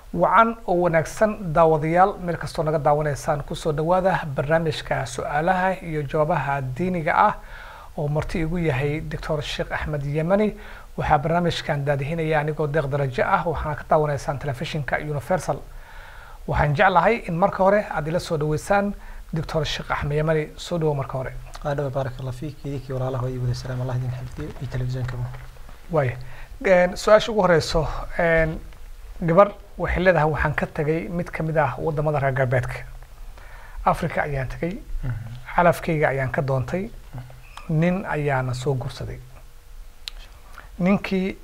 wacan oo wanaagsan daawadayaal meel kastoo naga daawanaysaan kusoo dhawaada barnaamijka su-aalaha iyo jawaabaha diiniga ah oo marti igu yahay doctor sheekh axmed yemani waxaa barnaamijkan daadihinaya anigoo deeq darajo ah waxaana ka daawanaysaan telefishinka universal waxaan jeclahay in marka hore aad ila soo dhaweysaan doctor sheekh axmed yemani soo dhawo marka hore adhawa baarak allah fiik idinkii walaalaha waa wada salaam allah idin xifdiyo iyo telefishinkaba waaya su-aasha ugu horeyso gabar waxay leedahay waxaan ka tagay mid kamid ah wadamada reer galbeedka africa ayaan tagay calafkayga ayaan ka doontay nin ayaana soo gursaday ninkii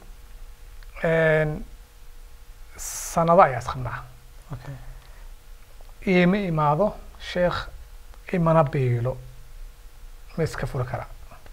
sanado ayaa isqabnaa okay iima imaado sheekh imana biilo ma iska furi karaa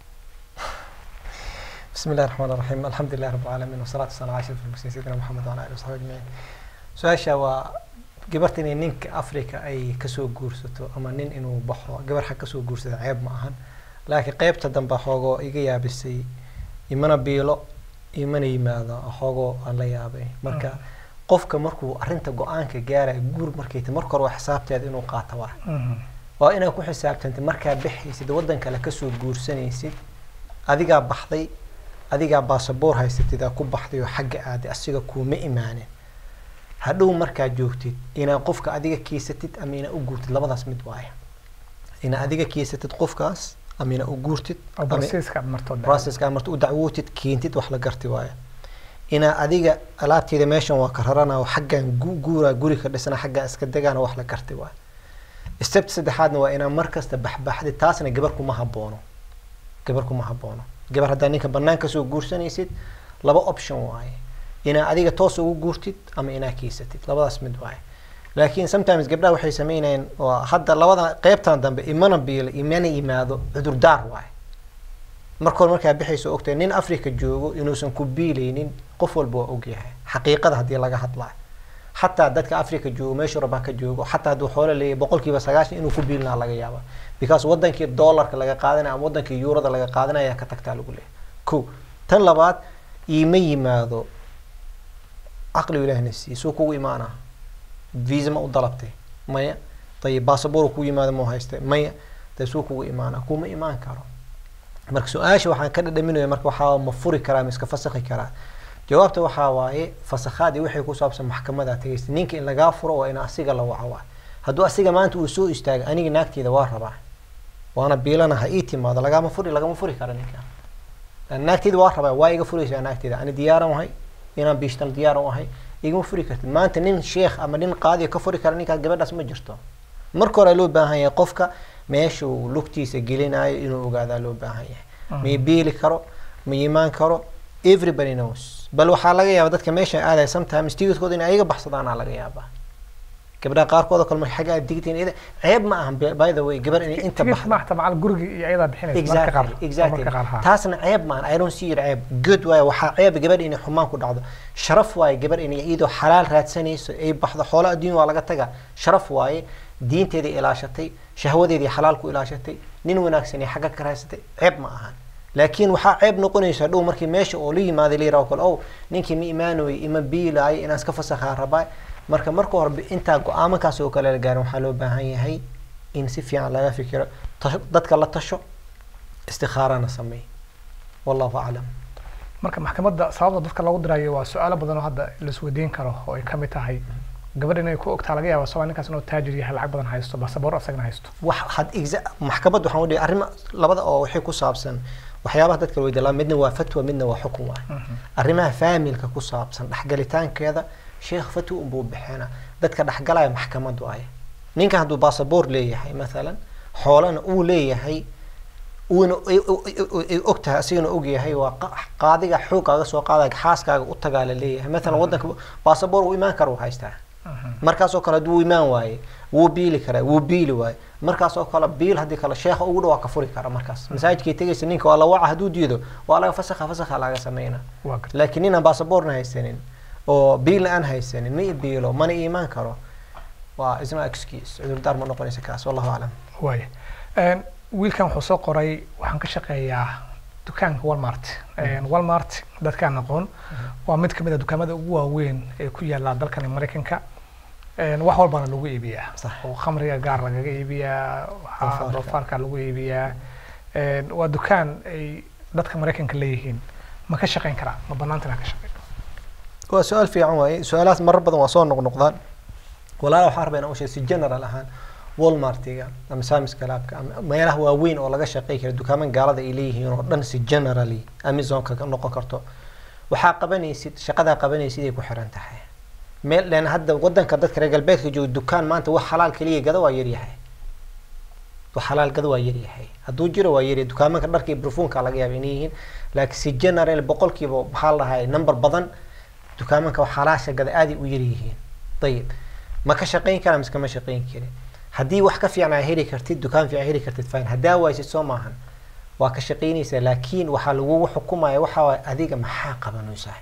بسم الله الرحمن الرحيم الحمد لله رب العالمين والصلاة والسلام على أشرف المرسلين سيدنا محمد وعلى آله وصحبه أجمعين su-aasha waa gabarta inay ninka africa ay kasoo guursato ama nin inuu baxo gabar xag kasoo guursada ceeb ma ahan laakiin qeybta dambe xoogoo iga yaabisay imana biilo imana yimaado xoogoo aan la yaabay marka qofka markuu arrinta go-aanka gaaraya guur markay tahay marka hore waa xisaabteeda inuu qaato waa waa inaad ku xisaabtantay markaa baxaysid waddan kale kasoo guursanaysid adigaa baxday adigaa baasaboor haysatid aa ku baxday oo xagga aaday asiga kuuma imaanin hadhow markaa joogtid inaad qofka adiga kiisatid ama inaad u guurtid labadaas mid waaya inaad adiga kiisatid qofkaas ama inaad u guurtid oo ama processka aad marto processka aad marto u dacwootid keentid wax la garti waaya inaad adiga alaabteeda meeshan waa ka rarana oo xaggan gu- guura guri ka dhisana xaggan iska degaana wax la garti waaya stepta saddexaadna waa inaad markasta baxbaxdid taasna gabar kuma haboono gabar kuma haboono gabar haddaa ninka banaan kasoo guursanaysid laba option waaye inaad adiga toos ugu guurtid ama inaad kiisatid labadaas mid waaye laakiin sometimes gabdhaha waxay sameynayaan waa hadda labada qeybtan dambe imana biilo imana yimaado cudurdaar waaye marka hore markaa bixayso ogtahay nin africa joogo inuusan ku biilaynin qof walba waa ogyahay xaqiiqada haddii laga hadlayo xataa dadka africa joogo meeshu rabaa ka joogo xataa hadduu xoolo leeyahay boqolkiiba sagaashan inuu ku biilinaa laga yaaba because wadankii dollarka laga qaadanaya ama wadankii yuurada laga qaadanaya ayaa ka tagtaa lagu leeyahay ko tan labaad iima yimaado caqligu ilaahna siiye suu kugu imaanaa visa ma u dalabtay maya dayib basaboor ku yimaado mau haystay maya dee suu kugu imaanaa kuma imaan karo marka su-aasha waxaan ka dhadhaminaya marka waxaa ma furi karaa ma iska fasakhi karaa jawaabta waxaa waaye fasakhaadii waxay ku saabsan maxkamadaa tagaysa ninka in lagaa furo waa in asiga la waco waa hadduu asiga maanta uu soo istaago aniga naagteeda waa rabaa waana biilana ha ii timaado lagama furi lagama furi kara ninka Lan naagteeda waa rabaa waa iga furaysaa naagteeda ani diyaaran ahay inaan biishtan diyaaran ahay igama furi kartid maanta nin sheekh ama nin qaadiya ka furi kara ninkaas gabadhaas ma jirto marka hore loo baahan yahay qofka meesha uu lugtiisa gelinayo inuu ogaadaa loo baahan yahay ma biili karo ma yimaan karo everybody knows bal waxaa laga yaaba dadka meesha aadaya sometimes tigidkooda in ayaga baxsadaanaa laga yaabaa gabdhaha qaarkood oo kale markay xagga aad digtiin iyada ceeb ma ahan by the way gabar inay inta tigid baxdo ma xataa macal gurigi iyo ayadaa bixinaysa marka qaar exactly exactly marka qaar ha taasna ceeb maan i don't see it ceeb good waaye waxaa ceeb gabadh inay xumaan ku dhacdo sharaf waaye gabadh inay iyadoo xalaal raadsanayso ay baxdo xoolo adduun waa laga taga sharaf waaye diinteeda ilaashatay shahwadeedii xalaal ku ilaashatay nin wanaagsan ay xagga ka raasatay ceeb ma ahan laakiin waxaa ceeb noqonaysa dhow markii meesha oo la yimaaday la yiraahdo kale ow ninkii ma imaanoy ima biilaayo inaan iska fasakhaa rabaa marka marka hore intaa go-aamankaas oo kale la gaarin waxaa loo baahan yahay in si fiican laga fikiro tasho- dadka la tasho istikhaarana sameey wallahu aclam marka maxkamadda sababta dadka loogu dirayo waa su-aalo badan oo hadda laisweydiin karo oo ay kamid tahay gabadh inay ku ogtaa laga yaaba sabaa ninkaas inuu taajir yahay lacag badan haysto basaboor asagana haysto wax had exa- maxkamad waxaan udhihi arrimo labada oo waxay ku saabsan waxyaabaha dadka la weydiin lahaa midna waa fatwa midna waa xukun waay arrimaha faamilka ku saabsan dhexgalitaankeeda sheekh fatwa unbuu bixina dadka dhexgalaya maxkamad waaye ninkan hadduu basaboor leeyahay mathalan xoolana uu leeyahay uuna ay og tahay asigana og yahay waa qa- qaadiga xoogaaga soo qaadaya xaaskaaga u tagaa la leeyahay mathalan waddanka basaboor uu imaan kara uu haystaa markaas oo kale hadduu imaan waaye wuu biili karaa wuu biili waaye markaas oo kale biil haddii kale sheekha ugu dhawaa ka furi kara markaas masaajidkay tegaysa ninka waa la waca hadduu diido waa laga fasakha fasakha laga sameyna waa garta laakiin ninaan basaboorna haysanin oo biilna aan haysanin ma i biilo mana iimaan karo waa isna excuse cudurdaar ma noqonaysa kaas wallahu aclam waaya wiilkan wuxuu soo qoray waxaan ka shaqeeyaa dukaanka walmart walmart dadkaan aqoon waa mid kamid a dukaamada ugu waaweyn ee ku yaala dalkan maraykanka wax walbana lagu iibiyaa Sax. oo khamriga gaar lagaga iibiyaa waxaa Doofaarka. doofaarka lagu iibiyaa waa dukaan ay dadka maraykanka leeyihiin ma ka shaqeyn karaa ma banaanta inaa ka shaqeyn waa su-aal fiican waaye su-aalahaas marar badan waa soo noqnoqdaan walaala waxaan rabaa inaan u sheego si general ahaan walmartiga ama samiska laabka ama meelaha waaweyn oo laga shaqey kara dukaaman gaalada ay leeyihiin oo dhan si generally amazonka ka noqon karto waxaa qabanaysid shaqadaa qabanaysid ay ku xiran tahay meel len hadda wadanka dadka reer galbeedka jooga dukaan maanta wax xalaal keliya gada waa yaryahay wax xalaal gada waa yaryahay hadduu jiro waa yaryahay dukaamanka dharka iyo barfuunka laga yaaba inay yihiin laakiin si general boqolkiiba maxaa la dhahay number badan dukaamanka wax xalaasha gada aaday u yaryihiin ayib ma ka shaqeyn karaa mise kama shaqeyn karin haddii wax ka fiican aa heli kartid dukaan fiican heli kartid fine haddaa waysid soo maahan waa ka shaqeynaysaa laakiin waxaa lagugu xukumaya waxaa waay adiga maxaa qabanaysaa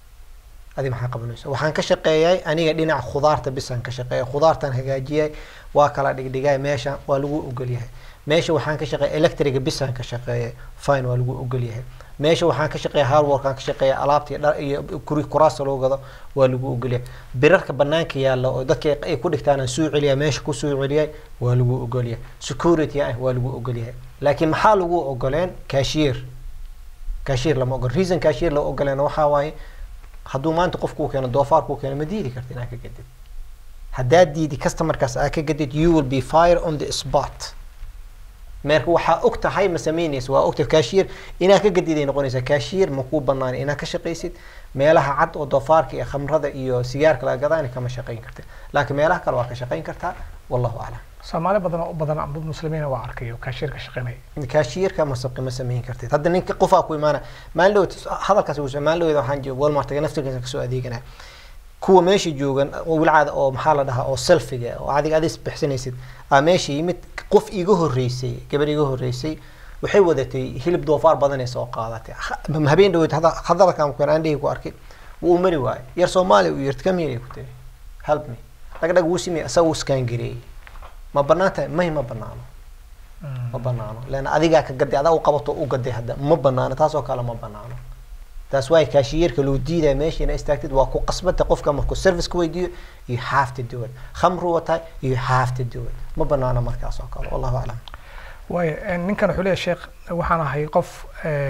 adiga maxaa qabanaysaa waxaan ka shaqeeyay aniga dhinaca khudaarta bisaan ka shaqeeyay khudaartaan hagaajiyay waa kala dhigdhigay meesha waa lagu ogolyahay meesha waxaan ka shaqeeyay electriga bisaan ka shaqeeyay fine waa lagu ogolyahay meesha waxaan ka shaqeeya hardworkaan ka shaqeeya alaabta iyo dhar iyo kuri kuraasta loo gado waa lagu ogolyahay birarka banaanka yaalla oo dadka ay ku dhigtaan aan soo celiya meesha ku soo celiyay waa lagu ogolyahay security ah waa lagu ogolyahay laakiin maxaa lagu ogoleen cashier cashier lama ogol reason cashier loo ogoleen waxaa waaye hadduu maanta qofku keeno doofaar kuu keeno ma diidi karta inaa ka gadid haddaad diidi customerkaas aa ka gadid you will be fire on the spot meerka waxaa og tahay ma samaynaysa waa ogtahay cashier inaa ka gadiday noqonaysaa cashier ma kuu banaan inaa ka shaqaysid meelaha cad oo doofaarka iyo khamrada iyo sigaarka laga gadaana kama shaqayn kartid laakiin meelaha kale waa ka shaqayn kartaa wallahu aclam soomaali badan oo u badan dad muslimiina waa arkay oo kaashiir ka shaqeynaya kaashiyerka ma sabqi ma samayn kartid hadda ninka qofaa ku imaana maalin dhawed hadalkaas uu maalin dhawed waxaan jooga walmartiga naftirkiisa kasoo adeeganaya kuwa meesha joogan oo wilcaada oo maxaa la dhahaa oo selfiga oo adiga adis bixsanaysid aa meesha yimid qof iga horreysay gabar iga horreysay waxay wadatay hilib doofaar badanay soo qaadatay Ha- habeen dhaweyd hada- hadalkan ku aan dhihi ku arkay wuu mari waayay yar soomaaliya uu yirti kam yiri ku tiri help me dhagdhag wuu simay asaga uu skaan gareeyay ma banaan tahay may ma banaano ma banaano leanna adigaa ka gaday adaa u qabato u gaday hadda ma banaano taasoo kale ma banaano taas waay kaashiyerka loo diidaya meesha ina istaagtid waa ku qasbata qofka markuu service ka weydiiyo you have to do it khamru wataa you have to do it ma banaano markaas oo kale wallahu aclam waayo ninkan wuxuu leeyahay sheekh waxaan ahay qof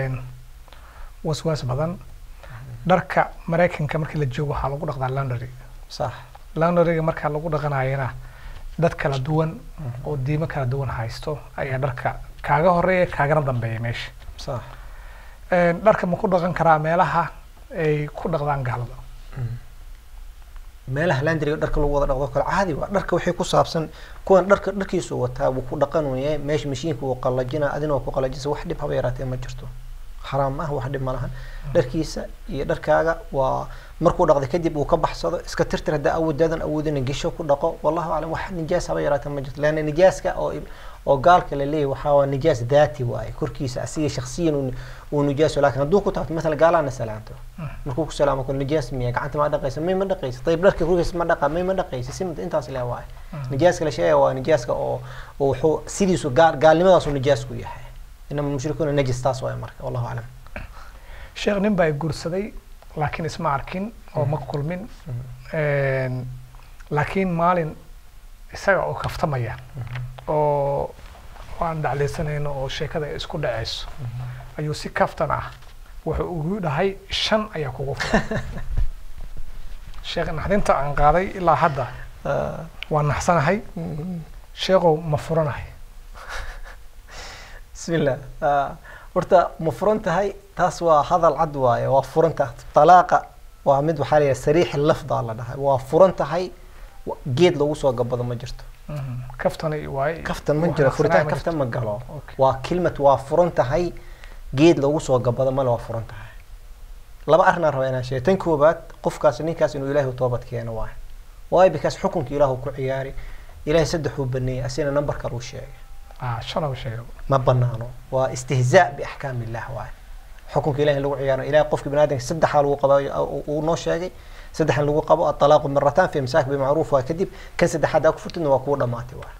waswaas badan dharka maraykanka markii la joogo waxaa lagu dhaqdaa laundry sax laundryga markaa lagu dhaqanayana dad kala duwan oo diimo kala duwan haysto ayaa dharka kaaga horeeya kaagana dambeeya meesha sax dharka ma ku dhaqan karaa meelaha ay ku dhaqdaan gaalada meelaha landriga dharka lagu wada dhaqdo kale caadi waa dharka waxay ku saabsan kuwan dharka dharkiisu wataa wuu ku dhaqanaya meesha mashiinka uu qalajina adina waa ku qalajisa wax dhib haba yaraatee ma jirto xaraam ah wax dhib ma lahan dharkiisa iyo dharkaaga waa markuu dhaqday kadib uu ka baxsado iska tirtir haddaa awoodaadan awoodina gesho ku dhaqo wallahu aclam wax nijaas haba yaraatee ma jirto leanna nijaaska oo oo gaalka la leeyahy waxaa waa nijaas daati waaye korkiisa asiga shaksiyan uu- uu nijaaso laakiin hadduu ku taabto masala gaalaana salaanto markuu ku salaamo ko nijaas miya gacanta ma dhaqaysa may ma dhaqaysa ayib dharka korkiisa ma dhaqa may ma dhaqaysa si intaas le waaye nijaaska la sheegaya waa nijaaska oo oo wuxuu sidiisu gaal gaalnimadaasu nijaasku yahay inama mushrikuuna najis taas waaye marka wallahu aclam sheekh nin baa i guursaday laakiin isma arkin oo ma kulmin laakiin maalin isaga oo kaftamaya oo aan dhaclaysanayno oo sheekada ay isku dhacayso ayuu si kaftan ah wuxuu ugu dhahay shan ayaa kugu furan sheekh naxdinta aan qaaday ilaa hadda waa naxsanahay sheekhow ma furanahay bismillah horta ma furan tahay taas waa hadal cad waaye waa furan tahay talaaqa waa mid waxaa la yidhaha sariix lafdaa la dhahay waa furan tahay wa- geed lagu soo gabado ma jirto kaftani waaye kaftan ma wax jiro naxsanaya furitaan ma kaftan jirto. ma galo Okay. waa kilmad waa furan tahay geed lagu soo gabado male waa furan tahay laba arrinaan rabaa inaan sheego tan koobaad qofkaas ninkaas inuu ilaahay u toobad keeno waaye waayo bikaas xukunka ilaahu ku ciyaari ilaahay saddexuu baneeyey asina number kale uu sheegay ah shan uu sheegay ma banaano waa istihzaa biaxkaam illah waaye xukunka ilahi in lagu ciyaaro ilahay qofka bani aadamka saddexaa lagu qaba uu noo sheegay saddexan lagu qabo atalaaqu marataan fi imsaak bimacruuf waa kadib kan saddexaad aa ku furtidna waa kugu dhamaatay waaye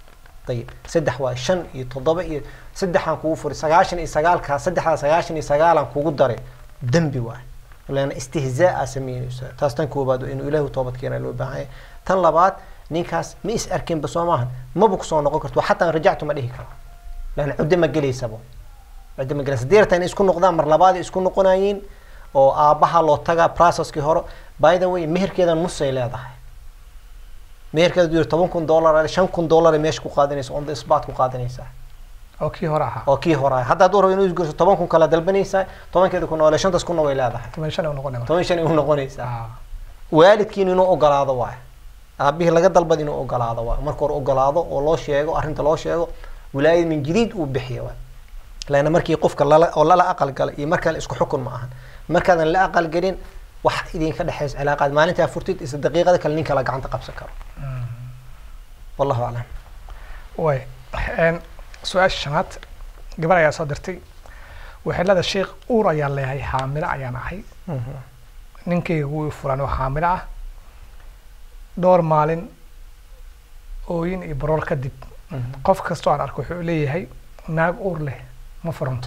ayib saddex waa shan iyo toddoba iyo saddexaan kugu furay sagaashan iyo sagaalkaa saddexdaa sagaashan iyo sagaalan kugu daray dembi waay leana istihzaa sameynaysa taas tan koobaad inuu ilaahu toobad keena loo baahan yahay tan labaad ninkaas ma is arkinba soo maahan maba kusoo noqon karto xataa rajactu ma dhihi karo leana cuddo ma gelaysabo cuddo ma gelaysa deerta inay isku noqdaan mar labaad isku noqonayeen oo aabbaha loo tagaa processkii hore by the way meherkeeda nusay leedahay meherkeeda du toban kun dollar shan kun dollar meesha ku qaadanaysa on the spot ku qaadanaysaa oo kii hore ahaa oo kii hore ah hadda hadduu rabo inuu isgurso toban kun kala dalbanaysaa tobankeeda kun oo shantaas kunna way leedahay toban shan u noqonay marka toban shan u noqonaysaa Ah, waalidkiin inuu ogolaado waay aabihii laga dalbad inuu ogolaado waay marka hore ogolaado oo loo sheego arrinta loo sheego wilaayad min jadiid uu bixiya waay laana markii qofka lala oo lala aqal galay iyo markaan isku xukun ma ahan markaadan la aqal gelin wax idinka dhexeysa cilaaqaad maalintaa furtid isla daqiiqada kale nin kala gacanta qabsan karo wallahu aclam way Een, su-aasha shanaad gabar ayaa soo dirtay waxay leedahay sheekh uur ayaan leeyahay xaamilo ayaan ahay ninkayga wuu i furan oo xaamilo ah dhowr maalin ooyin iyo baroor kadib qof kastoo aan arko wuxuu leeyahay naag uur leh ma furanto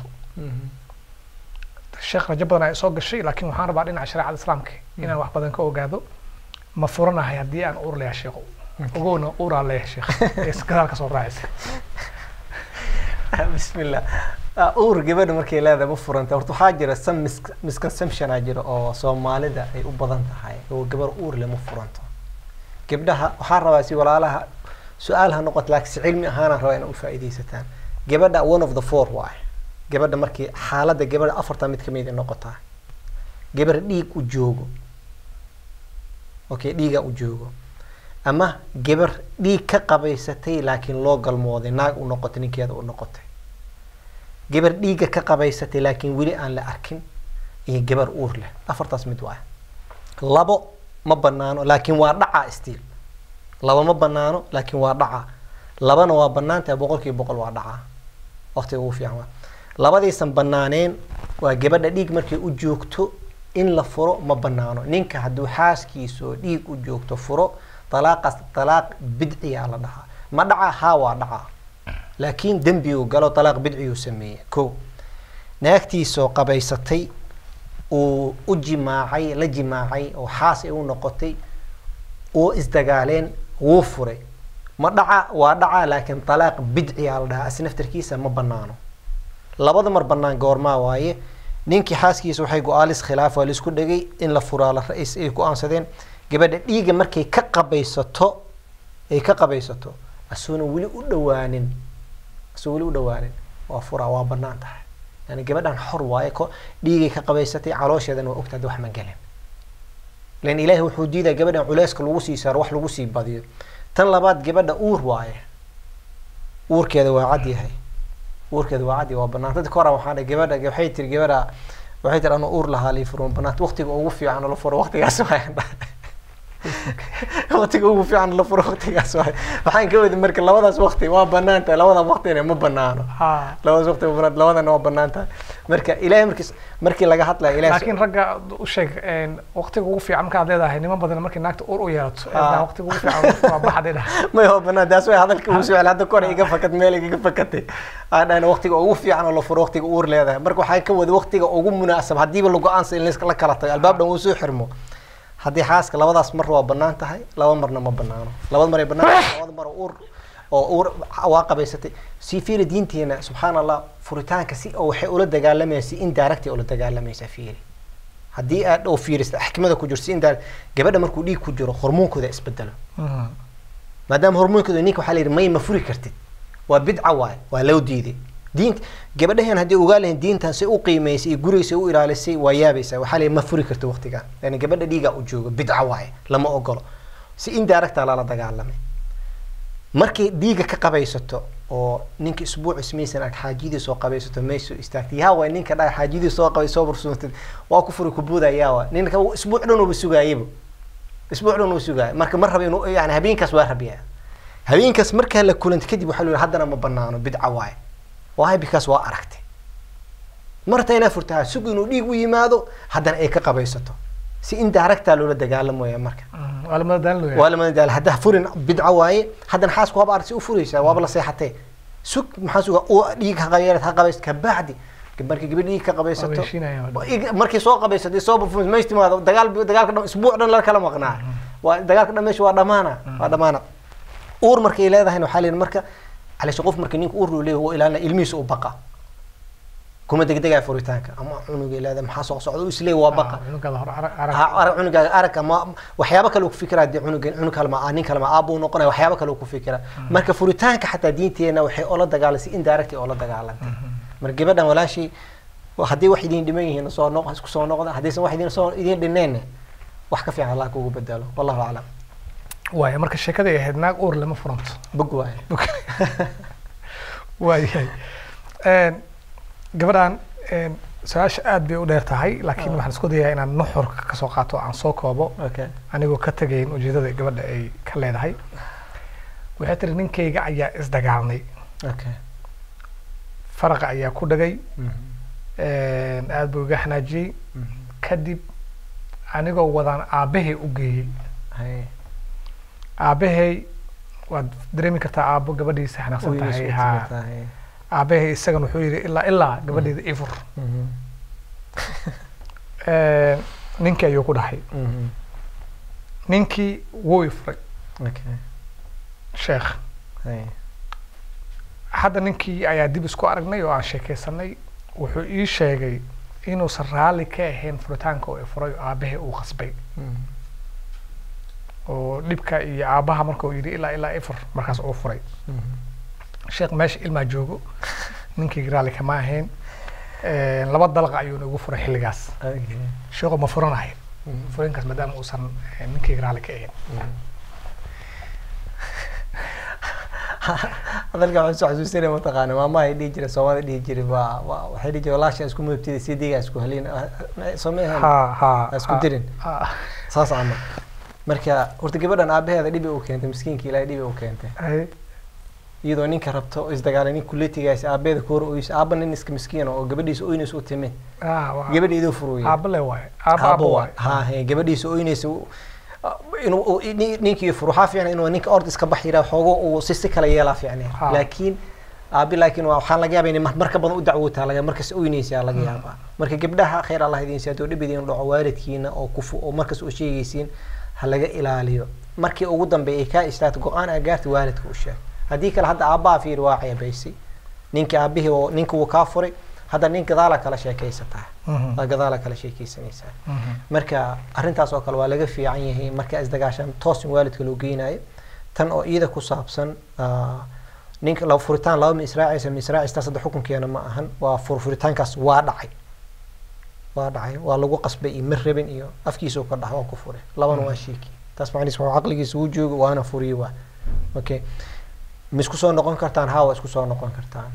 sheekh rajo badan ayaa soo gashay laakiin waxaan rabaa dhinaca shareecada islaamka inaan wax badan ka ogaado ma furanahay haddii aan uur leeyahay sheekhu ogowna uuraa leeyahay sheekh ee gadaal ka soo raacaysa bismillah Ah, uur gabadha markay leedahay ma furanta horta waxaa jira some mis- misconception aa jira oo soomaalida ay u badan tahay oo gabar uur leh ma furanto gabdhaha waxaan rabaa si walaalaha su-aal ha noqoto laakiin si cilmi ahaanaan rabaa inaa u faa'iidaysataan gabadha one of the four waay gabadha markii xaaladda gabadha afarta mid kamid ay noqotaa gabar dhiig u joogo okay dhiiga u joogo ama gabar dhiig ka qabaysatay laakiin loo galmooday naag u noqotay ninkeeda u noqotay gabar dhiigga ka qabaysatay laakiin weli aan la arkin iyo gabar uur leh afartaas mid waay labo ma banaano laakiin waa dhacaa stiil laba ma banaano laakiin waa dhacaa labana waa banaantahay boqolkiiba boqol waa dhacaa waqtiga ugu fiican waa labadiisan banaaneen waa gabadha dhiig markay u joogto in la furo ma banaano ninka hadduu xaaskiisa oo dhiig u joogto furo talaaqaas talaaq bidciyaa la dhahaa ma dhaca haa waa dhacaa laakiin dembi uu galo talaaq bidciyuu sameeyey ko naagtiisoo qabaysatay uu u jimaacay la jimaacay oo xaas ay u noqotay oo isdagaaleen wuu furay ma dhaca waa dhaca laakiin talaaq bidciyaa la dhahaa asnaftarkiisa ma banaano labada mar banaan goormaa waaye ninkii xaaskiisa waxay go-aalis khilaaf waa laisku dhegay in la furaa la ra-is ay go-aansadeen gabadha dhiigga markay ka qabaysato ay ka qabaysato asuuna weli u dhawaanin asuu weli u dhawaanin waa furaa waa banaan tahay yani gabadhan xor waaye ko dhiigay ka qabaysatay caloosheedana waa ogtahay wax ma gelin lan ilaahi wuxuu diidaa gabadhan culeyska lagu sii saaro wax lagu sii badiyo tan labaad gabadha uur waaye uurkeeda waa cad yahay uurkeeda waa cad yahay waa banaanta dadka hora waxaa dhahay gabadha waxay tiri gabadha waxay tiri anuu uur lahaa lii furo banaanta waqtiga ugu fiican oo la furo waqtigaas waayaan dhahay waqtiga ugu fiican la furo waqtigaas waay waxaan ka wadi marka labadaas waqti waa banaan tahay labada waqtina ma banaano ha labadaas waqti ma banaan labadana waa banaan tahay marka ilahay markii markii laga hadlayo ilahay laakiin ragga u sheeg een, waqtiga ugu fiican markaad leedahay niman badan markii naagta uur u yeelato ee Ah. daa waqtiga ugu fiican waa baxday dhah may waa banaan taas way hadalka ugu soo hadda kore iga fakad meel iga fakatay aan dhahay waqtiga ugu fiican oo la furo waqtiga uur leedahay marka waxaa ka wada waqtiga ugu munaasab hadiiba la go-aansa in la kala tago albaab dhan uu soo xirmo haddii xaaska labadaas mar waa banaan tahay laba marna ma banaano labada mar ay banaan tahay labada mar oo uur oo uur waa qabaysatay si fiiri diinteena subxaan allah furitaanka si oo waxay ula dagaalamaysa si indirect ay ula dagaalamaysa fiiri haddii aad oo fiirista xikmada ku jirto si indirect gabadha markuu dhiig ku jiro hormoonkooda isbedelo Mhm. maadaama hormoonkooda ninka waxaa la yidhi may ma furi kartid waa bidca waay waa loo diiday diinta gabadhaheen haddii ogaa lahayn diintan say u qiimaysay iyo gurigiisa u ilaalisay waa yaabaysaa waxaa la yidhi ma furi kartid waqtigan yani gabadha dhiigaa u joogo bidca waaye lama ogolo si indirecta lala dagaalamay markay dhiiga ka qabaysato oo ninka isbuuc ismaysan ark xaajidii soo qabaysato may soo istaagtay yaa waay ninka dhaa xaajidii soo qabay soo bursuuntid waa ku furi kubuuda yaa waa ninka isbuuc dhan uba sugaayaba isbuuc dhan uu sugaaya marka ma raba inuu yani habeenkaas waa rabiyaa habeenkaas markaa la kulanta kadib waxaa la yidhi haddana ma banaano bidca waaye waayo bikaas waa aragtay marta inaa furtaa sug inuu dhiig u yimaado haddana ay ka qabaysato si indirecta loola dagaalamaya marka waa lamada daalin waa lamada daal haddaa furin bidco waaye haddana xaasku waaba arsi u furaysaa waaba la seexatee sug maxaa suga oo dhiig ha qabeelad ha qabayst kabacdi markii gabadh dhiig ka qabaysato ig- markii soo qabaysato soo performance meesh timaado dagaal dagaalka dhan isbuuc dhan la kala maqnaa waa dagaalka dhan meesha waa dhamaana waa dhamaana uur markay leedahayna waxaa leeyahay marka calaasha qof marka ninka uur loo leeyahay waa ilaalina ilmihiisa u baqa kuma degdegaa furitaanka ama cunugay leedahay maxaa soo socda u isleeyahay waa baqa cunugaada hore arag arag ha arag cunugaaga arag ama waxyaabo kale uu ku fikiraa dee cunug cunug kale ma nin kale ma aab uu noqonaya waxyaabo kale uu ku fikiraa marka furitaanka xataa diinteena waxay oola dagaalasay indirect oola dagaalantay marka gabadhan walaashii wa- haddii wax idin dhiman yihiin soo noq isku soo noqda haddaysan wax idin soo idin dhineen wax ka fiican allah kugu bedelo wallahu aclam waaya marka sheekada ay ahayd naag uur lama furanto bog waaye waayahay Een, gabadhan een, su-aasha aad bay u dheer tahay laakiin waxaan isku dayaa inaan nuxurka kasoo qaato aan soo koobo okay anigoo ka tegayn ujeedada gabadha ay ka leedahay waxay tiri ninkayga ayaa isdagaalnay okay faraqa ayaa ku dhagay een, aad buu iga xanaajiyey kadib anigoo wadaan aabbahay u geeyey hay aabbahay waad dareemi kartaa aabbo gabadhiisa xanaaqsan tahay ha aabbahay isagan wuxuu yidhi ilaa ilaa gabadheeda ifur Een, ninkii ayuu ku dhahay ninkii wuu ifuray okay sheekh hay hadda ninkii ayaa dib isku aragnay oo aan sheekaysanay wuxuu ii sheegay inuusan raalli ka ahayn furitaanka oo ifuray oo aabbahay uu qasbay oo dhibka iyo aabbaha marka uu yidhi ilaa ilaa ifur markaas uu furay sheekh meesha ilmaa joogo ninkii raalli kama ahayn Een, laba dalaqa ayuuna ugu furay xilligaas okay sheekhu ma furanahay furinkaas maadaama uusan eh, ninkii raalli ka ahayn hadalka waxaan soo xasuusinaya mataqaana maamaha ay dhihi jira soomaalida dhihi jira waa waa waxay dhihi jira walaasha isku mudubtida si diga isku halin soo ma ahayn ha ha Ha isku ha, dirin. ha. saas ama marka horta gabadhan aabaheeda dhibi u keentay miskiinka ilaahay dhibi u keentay Ay, iyadoo ninka rabto oo isdagaalay nin kuletigaas aabeeda ku hor oysa aaba nin iska miskiin oo gabadhiisa oynaysa u timid ah, waa- gabadha idoo furuya aabba le waaye aabba aabba waaye ha he gabadhiisa oynaysa u- inuu uu- ni- ninkii furu waxaa fiican inuu ninka ord iska bax yiraa xoogo uu si si kala yeelaa fiicneen Ha. laakiin aabi laakiin waa waxaan laga yaabaa inay mar- marka badan u dacwootaa laga markas oynaysaa laga yaabaa marka gabdhaha khayr allah idin siiyo hadduu dhib idin dhaco waalidkiina oo kufu oo markas u sheegaysiin ha laga ilaaliyo markii ugu dambeeya ay kaa istaagto go-aan aa gaarta waalidka u sheeg haddii kale hadda aabbaha fiir waa ceebaysay ninkii aabihii oo ninka wuu kaa furay hadda nin gadaala kala sheekaysataa Mhm, waa gadaala kala sheekaysanaysaa mhm. marka arrintaas oo kale waa laga fiican yahay marka isdagaashaan toos in waalidka loo geynayo tan oo iyada ku saabsan ah, ninka la furitaan laba ma israacaysa ma israacaysa taas hadda xukunkeena ma ahan waa fur furitaankaas waa dhacay waa dhacay waa lagu qasbay iyo mar rabin iyo afkiisa uu ka dhax waa ku fure labana waa sheeki taas macnihiis waa caqligiisa uu joogo waana furiye waa okay ma isku soo noqon kartaan haa waa isku soo noqon kartaan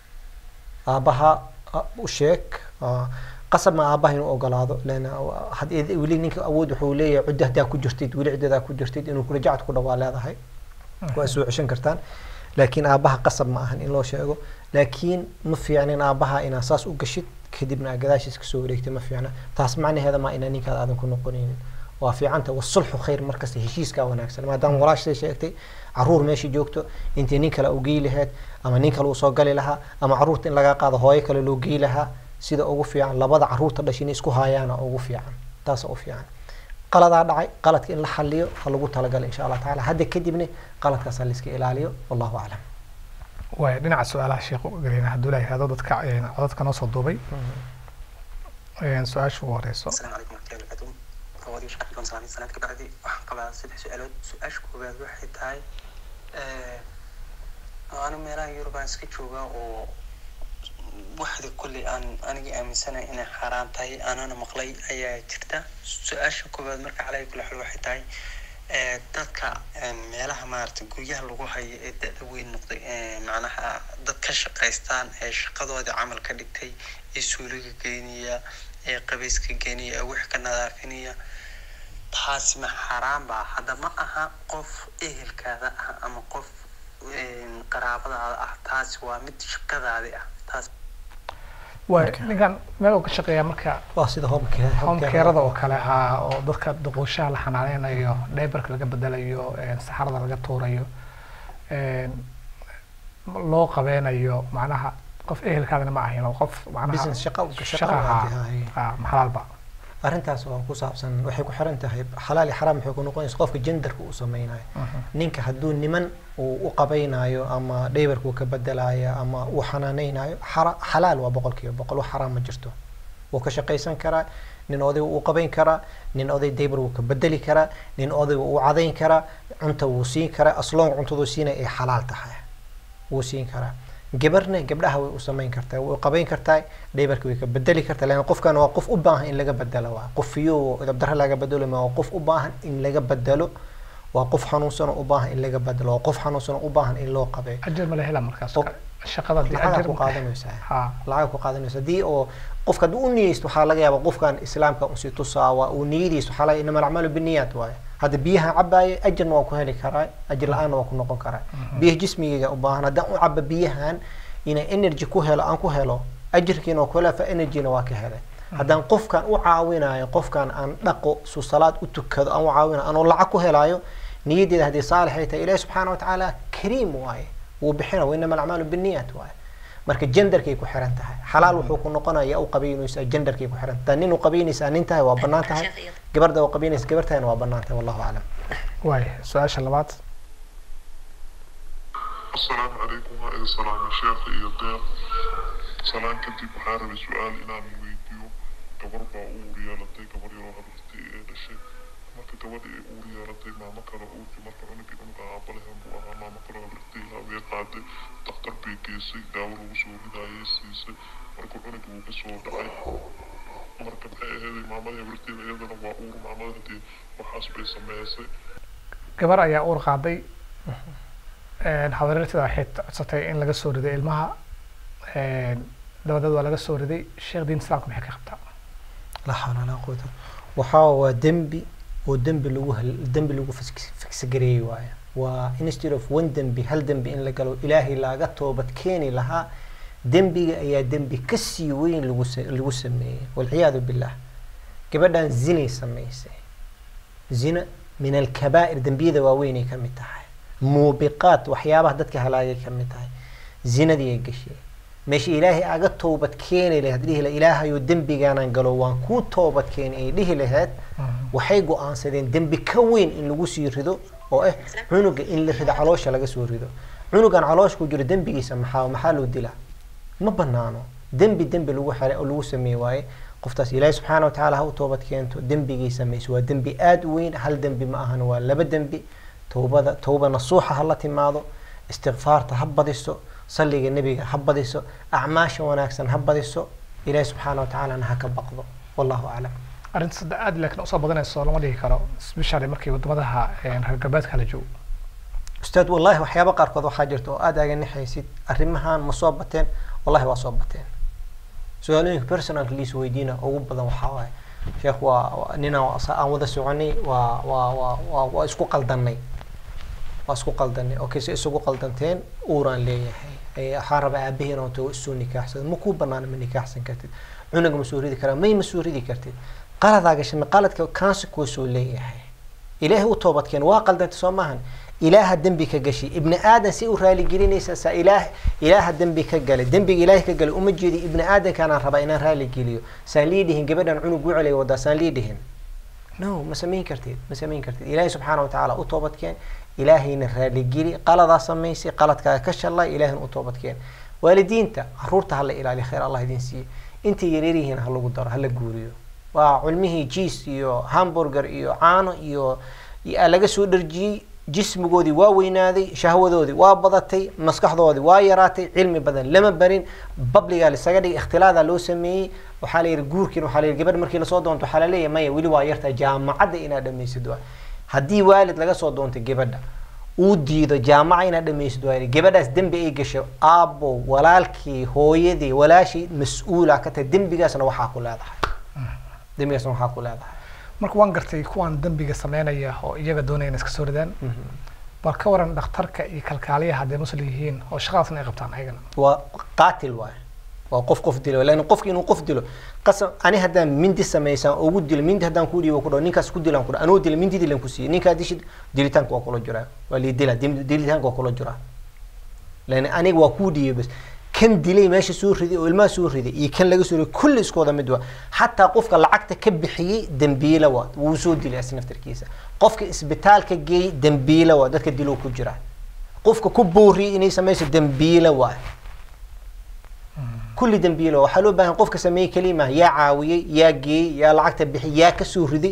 aabaha ah, u sheeg ah, qasab ma aabaha inuu ogolaado leana had weli ninka awood wuxuu leeyahay cuddo haddaa ku jirtid weli ciddadaa ku jirtid inuu kula jacad ku dhawaa leedahay waa soo ceshan kartaan laakiin aabaha qasab ma ahan in loo sheego laakiin ma fiicnin aabaha inaa saas u gashid kadibna aad gadaashiis kasoo wareegtay ma fiicna taas macnaheeda ma inaa ninkaada aadan ku noqonaynin waa fiicanta wasulxu khayr markasta heshiiskaa wanaagsan maadaama walaashay sheegtay caruur meesha joogto intii nin kale u gey lahayd ama nin kale uu soo gali lahaa ama caruurta in laga qaado hooyo kale loo gey lahaa sida ugu fiican labada caruurta dhashay inay isku haayaana ugu fiican taasa u fiican qaladaa dhacay qaladka in la xaliyo ha lagu talagalo insha allah tacaala hadda kadibna qaladkaas ha la iska ilaaliyo wallahu aclam waaya dhinaca su-aalaha sheekhu gelina hadduu la yihahdo dadka een, codadka noo soo duubay een, su-aasha ugu horeyso السلام عليكم ورحمة الله وبركاته فوادي وش كنت سلامي سنة كبعدي waxaan qabaa saddex su-aalood su-aasha koowaad waxay tahay anu meelaha yurub aan iska joogaa oo waxda kolley aan anigii aaminsanahay inay xaaraan tahay anana maqlay ayaa jirta su-aasha koowaad marka calaya kula xul waxay tahay ee, dadka ee, meelaha maarata guryaha lagu hayo ee da-da weyn noqday ee, macnaha dad ka shaqaystaan ee shaqadoodii camal ka dhigtay ee suuliga geynaya ee qabayska geynaya ee wax ka nadaafinaya taasi ma xaaraan baa hadda ma aha qof ehelkaada ah ama qof een, qaraabadaada ah taasi waa mid shaqadaadi ah taas waay ninkan meel uu ka shaqeeyaa marka waa sida home care home carada oo kale ah oo dadka duquushaha la xanaaneynayo dhaybarka laga bedelayo een, saxarada laga tuurayo een, loo qabeynayo macnaha qof ehelkaadana ma ahin oo qof macnaha business shaqo shaqa shaqo ahaa ahaay ah, maxalaalba arrintaas waa ku saabsan waxay ku xiran tahay xalaal iyo xaraam waxay ku noqonaysa qofka genderka uu sameynayo ninka hadduu niman uu u qabaynayo ama dhaybarka uu ka bedelayo ama uu xanaaneynayo xara- xalaal waa boqolkiiba boqol wax xaraam ma jirto wuu ka shaqaysan karaa nin oday wuu qabayn karaa nin oday daybar wuu ka bedeli karaa nin oday wuu cadayn karaa cunta wuu siin karaa asloon cuntaduu siinay ay xalaal tahay wuu siin karaa gabarna gabdhaha way u samayn kartaa way qabayn kartaa dhaybarka way ka bedeli kartaa lan qofkan waa qof u baahan in laga bedelo waa qof fiyo dabdara laga bedelo ma waa qof u baahan in laga bedelo waa qof xanuunsan oo u baahan in laga bedelo waa qof xanuunsan oo u baahan in loo qabeeyo ajir ma la hela markaas Qof- shaqada dee lacagaad ajir ku ma- qaadanaysaa ha lacag ku qaadanaysa haddii oo qofka hadduu u niyeysto waxaa laga yaabaa qofkan islaamka usi tusaa waa uu niyadiisto waxaa laga inama alacmaalu biniyaat waaye hadda biyaha cabaayo ajarna waa ku heli karaa ajir la-aanna waa ku noqon karaa biyaha jismigayga u baahan haddaan u cabo biyahan inay energy ku helo aan ku helo ajirkiina waa ku hela fa energyna waa ka helay haddaan qofkan u caawinayo qofkan aan dhaqo su salaad u tukado aan u caawinayo anoo lacag ku helaayo niyadeeda haddii saalix ay tahay ilaahi subxaana watacaala kariim waaye wuu bixina wa inama alacmaalu biniyaat waaye marka genderkay ku xiran tahay xalaal wuxuu ku noqonaya u qabaynaysaa genderkay ku xiran tahay nin u qabaynaysaa nin tahay waa bannaan tahay gabarda u qabaynaysa gabar tahayna waa bannaan tahay wallahu aclam waay su-aasha labaad السلام عليكم وعليكم السلام الشيخ iyo deeq salaan kadib waxaan rabay su-aal inaan weydiiyo gabar baa uur yeelatay gabar yaroo habartay ee dhashay marka gabadha ay uur yeelatay maamo kale uurki marka cunugii cunuga aabalahan buu ahaa maamo kale habartay hawee qaaday daktar bay geysay daawo lagu soo ridaayay siisay marka cunugii wuu kasoo dhacay marka maxay aheeday maamadii habartayda iyadana waa uur maamada hadii waxaas bay sameysay gabar ayaa uur qaaday een, habaryarteeda waxay codsatay in laga soo riday ilmaha een, dabadeed waa laga soo riday sheekh diin islaamka maxay ka qabtaa la xawla walaa quwata waxaa waa dembi oo dembi lagu hal- dembi lagu fis- fiksagareeyey waaye waa instead of one dembi hal dembi in la galo ilaahay laaga toobad keeni lahaa dembiga ayaa dembi kasii weyn lagu sa- lagu sameeyey walciyaadu billah gabadhan zinay samaysay zina min alkabaa'ir dembiyada waaweynay ka mid tahay muubiqaat waxyaabaha dadka halaagay ka mid tahay zinadii ay gashay meesha ilaahay aga toobad keeni lahayd dhihi lahayd ilaahayo dembigaanan galo waan kuu toobad keeni ay dhihi lahayd waxay go-aansadeen dembi ka weyn in lagu sii rido oo ah cunuga in la rido caloosha laga soo rido cunugan caloosha ku jiro dembigiisa maxaa maxaa loo dilaa ma banaano dembi dembi lagu xere oo lagu sameeye waaye qoftaas ilaahi subxaana wa tacaala ha u toobad keento dembigii samayso waa dembi aada u weyn hal dembi ma ahan waa laba dembi towbada towba nasuuxa ha la timaado istikfaarta ha badiso salliga nebiga ha badiso acmaasha wanaagsan ha badiso ilaahi subxaana wa tacaalana ha ka baqdo wallahu aclam arrinta sadde aad laakiin usoo badanayso lama dhihi karo especially markii wadamadaha een, reer galbeedka la joogo ustaad wallahi waxyaaba qaarkood waxaa jirta oo aada aga nixaysid arrimahan ma soo bateen wallahi waa soo bateen su-aalooyinka personalka liis weydiina ugu badan waxaa waaye sheekh waa waa- ninaan sa- aan wada soconay waa waa waa waa waa isku qaldanay waa isku qaldanay okay se isugu qaldanteen uuraan leeyahay Eh, waxaan rabaa aabaheena oo tago isoo nikaaxsada ma kuu banaana ma nikaaxsan kartid cunuga ma soo ridi karaa may ma soo ridi kartid qaladaa gashay ma qaladka consequence uu leeyahay ilaahay u toobadkeen waa qaldantay soo maahan ilaaha dembi ka gashay ibni aadan si u raaligelinaysa saa ilaah ilaaha dembi ka galay dembiga ilaahay ka galay uma jeedi ibni aadankaanaan rabaa inaan raaligeliyo saan lii dhihin gabadhan cunug wucelay wadaa saan lii dhihin no ma samayn kartid ma samayn kartid ilaahay subxaana wa tacaala u toobadkeen ilaahayna raaligeli qaladaa samaysay qaladkaaga ka shalay ilaahayna u toobadkeen waalidiinta caruurta hala ilaaliyo khayr allah idin siiye intay yaryaryihiin ha lagu daro hala guuriyo waa culmihii jiis iyo hamburger iyo caano iyo iyo laga soo dharjiyey jismigoodii waa weynaaday shahwadoodii waa badatay maskaxdoodii waa yaraatay cilmi badan lama barin babligaa lisaga dhigay ikhtilaadaa loo sameeyey waxaa la yidhi guurkiina waxaa la yidhi gabadh markii lasoo doonto waxaa la leeyahay maya weli waa yartaa jaamacadda inaad dhamaysid waa haddii waalid laga soo doontay gabadha uu diido jaamaca inaad dhamaysid waa gabadhaas dembi ay gasho aabbo walaalkii hooyadii walaashii mas-uula ka tahay dembigaasna waxaa ku leedahay dembigaasna waxaa ku leedahay marka waan gartay kuwan dembiga sameynaya oo iyaga doonaya inay iska soo ridaan bal ka waran dhakhtarka iyo kalkaaliyaha hadday muslim yihiin oo shaqadaasna ay qabtaan ayagana waa qaatil waay waa qof qof dilo laakin qofki inuu qof dilo qasam ani haddaan mindi samaysaan ugu dilo mindi haddaan ku dhiibo ku dhaho ninkaas ku dilaan ku dhaho anoo dila mindi dilan ku siiyey ninkaa dishid dilitaanka waa kula jiraa waa lii dila dim- dilitaanka waa kula jiraa lan aniga waa kuu dhiibay bas kan dilay meesha soo riday oo ilmaha soo riday iyo kan laga soo riday kulli isku wada mid waa xataa qofka lacagta ka bixiyey dembiila waa wuu soo dilay as naftarkiisa qofka isbitaalka geeyey dembiila waa dadka diloo ku jira qofka ku booriyey inay samayso dembiila waa kulli dembiila waa waxaa loo baahan qofka sameeyey kelima yaa caawiyey yaa geeyey yaa lacagta bixiyey yaa kasoo riday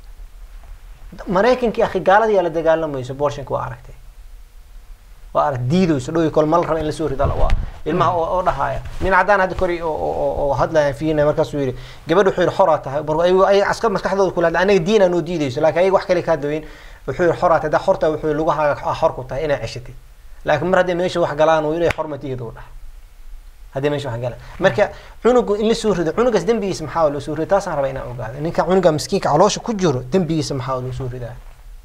maraykankii akhi gaalada yaa la dagaalamayso borshanka waa aragtay waa arag diidayso dhowi kol mal raba in lasoo rido waa ilmaha oo, oo dhahaya nin caddaan hadda kori oo, oo, oo, oo hadlaya fiina markaasuu yidhi gabadh wuxuu yidhi xoraa tahay mar ay ay askar maskaxdooda kula hadla anaga diin aanoo diidayso laakiin ayaga wax kale kaa daweyn wuxuu yidhi xoraa tahay haddaa xortaa wuxuu yidhi lugahaaga ah xor ku tahay inaa ceshatid laakiin mar hadday meesha wax galaan uu inay xormatigeeda u dhah haddii meesha wax galaan marka cunugu in la soo rido cunugaas dembigiisa maxaa loo soo rido taasaan rabaa inaan ogaado ninka cunuga miskiinka caloosha ku jiro dembigiisa maxaa loo soo ridaa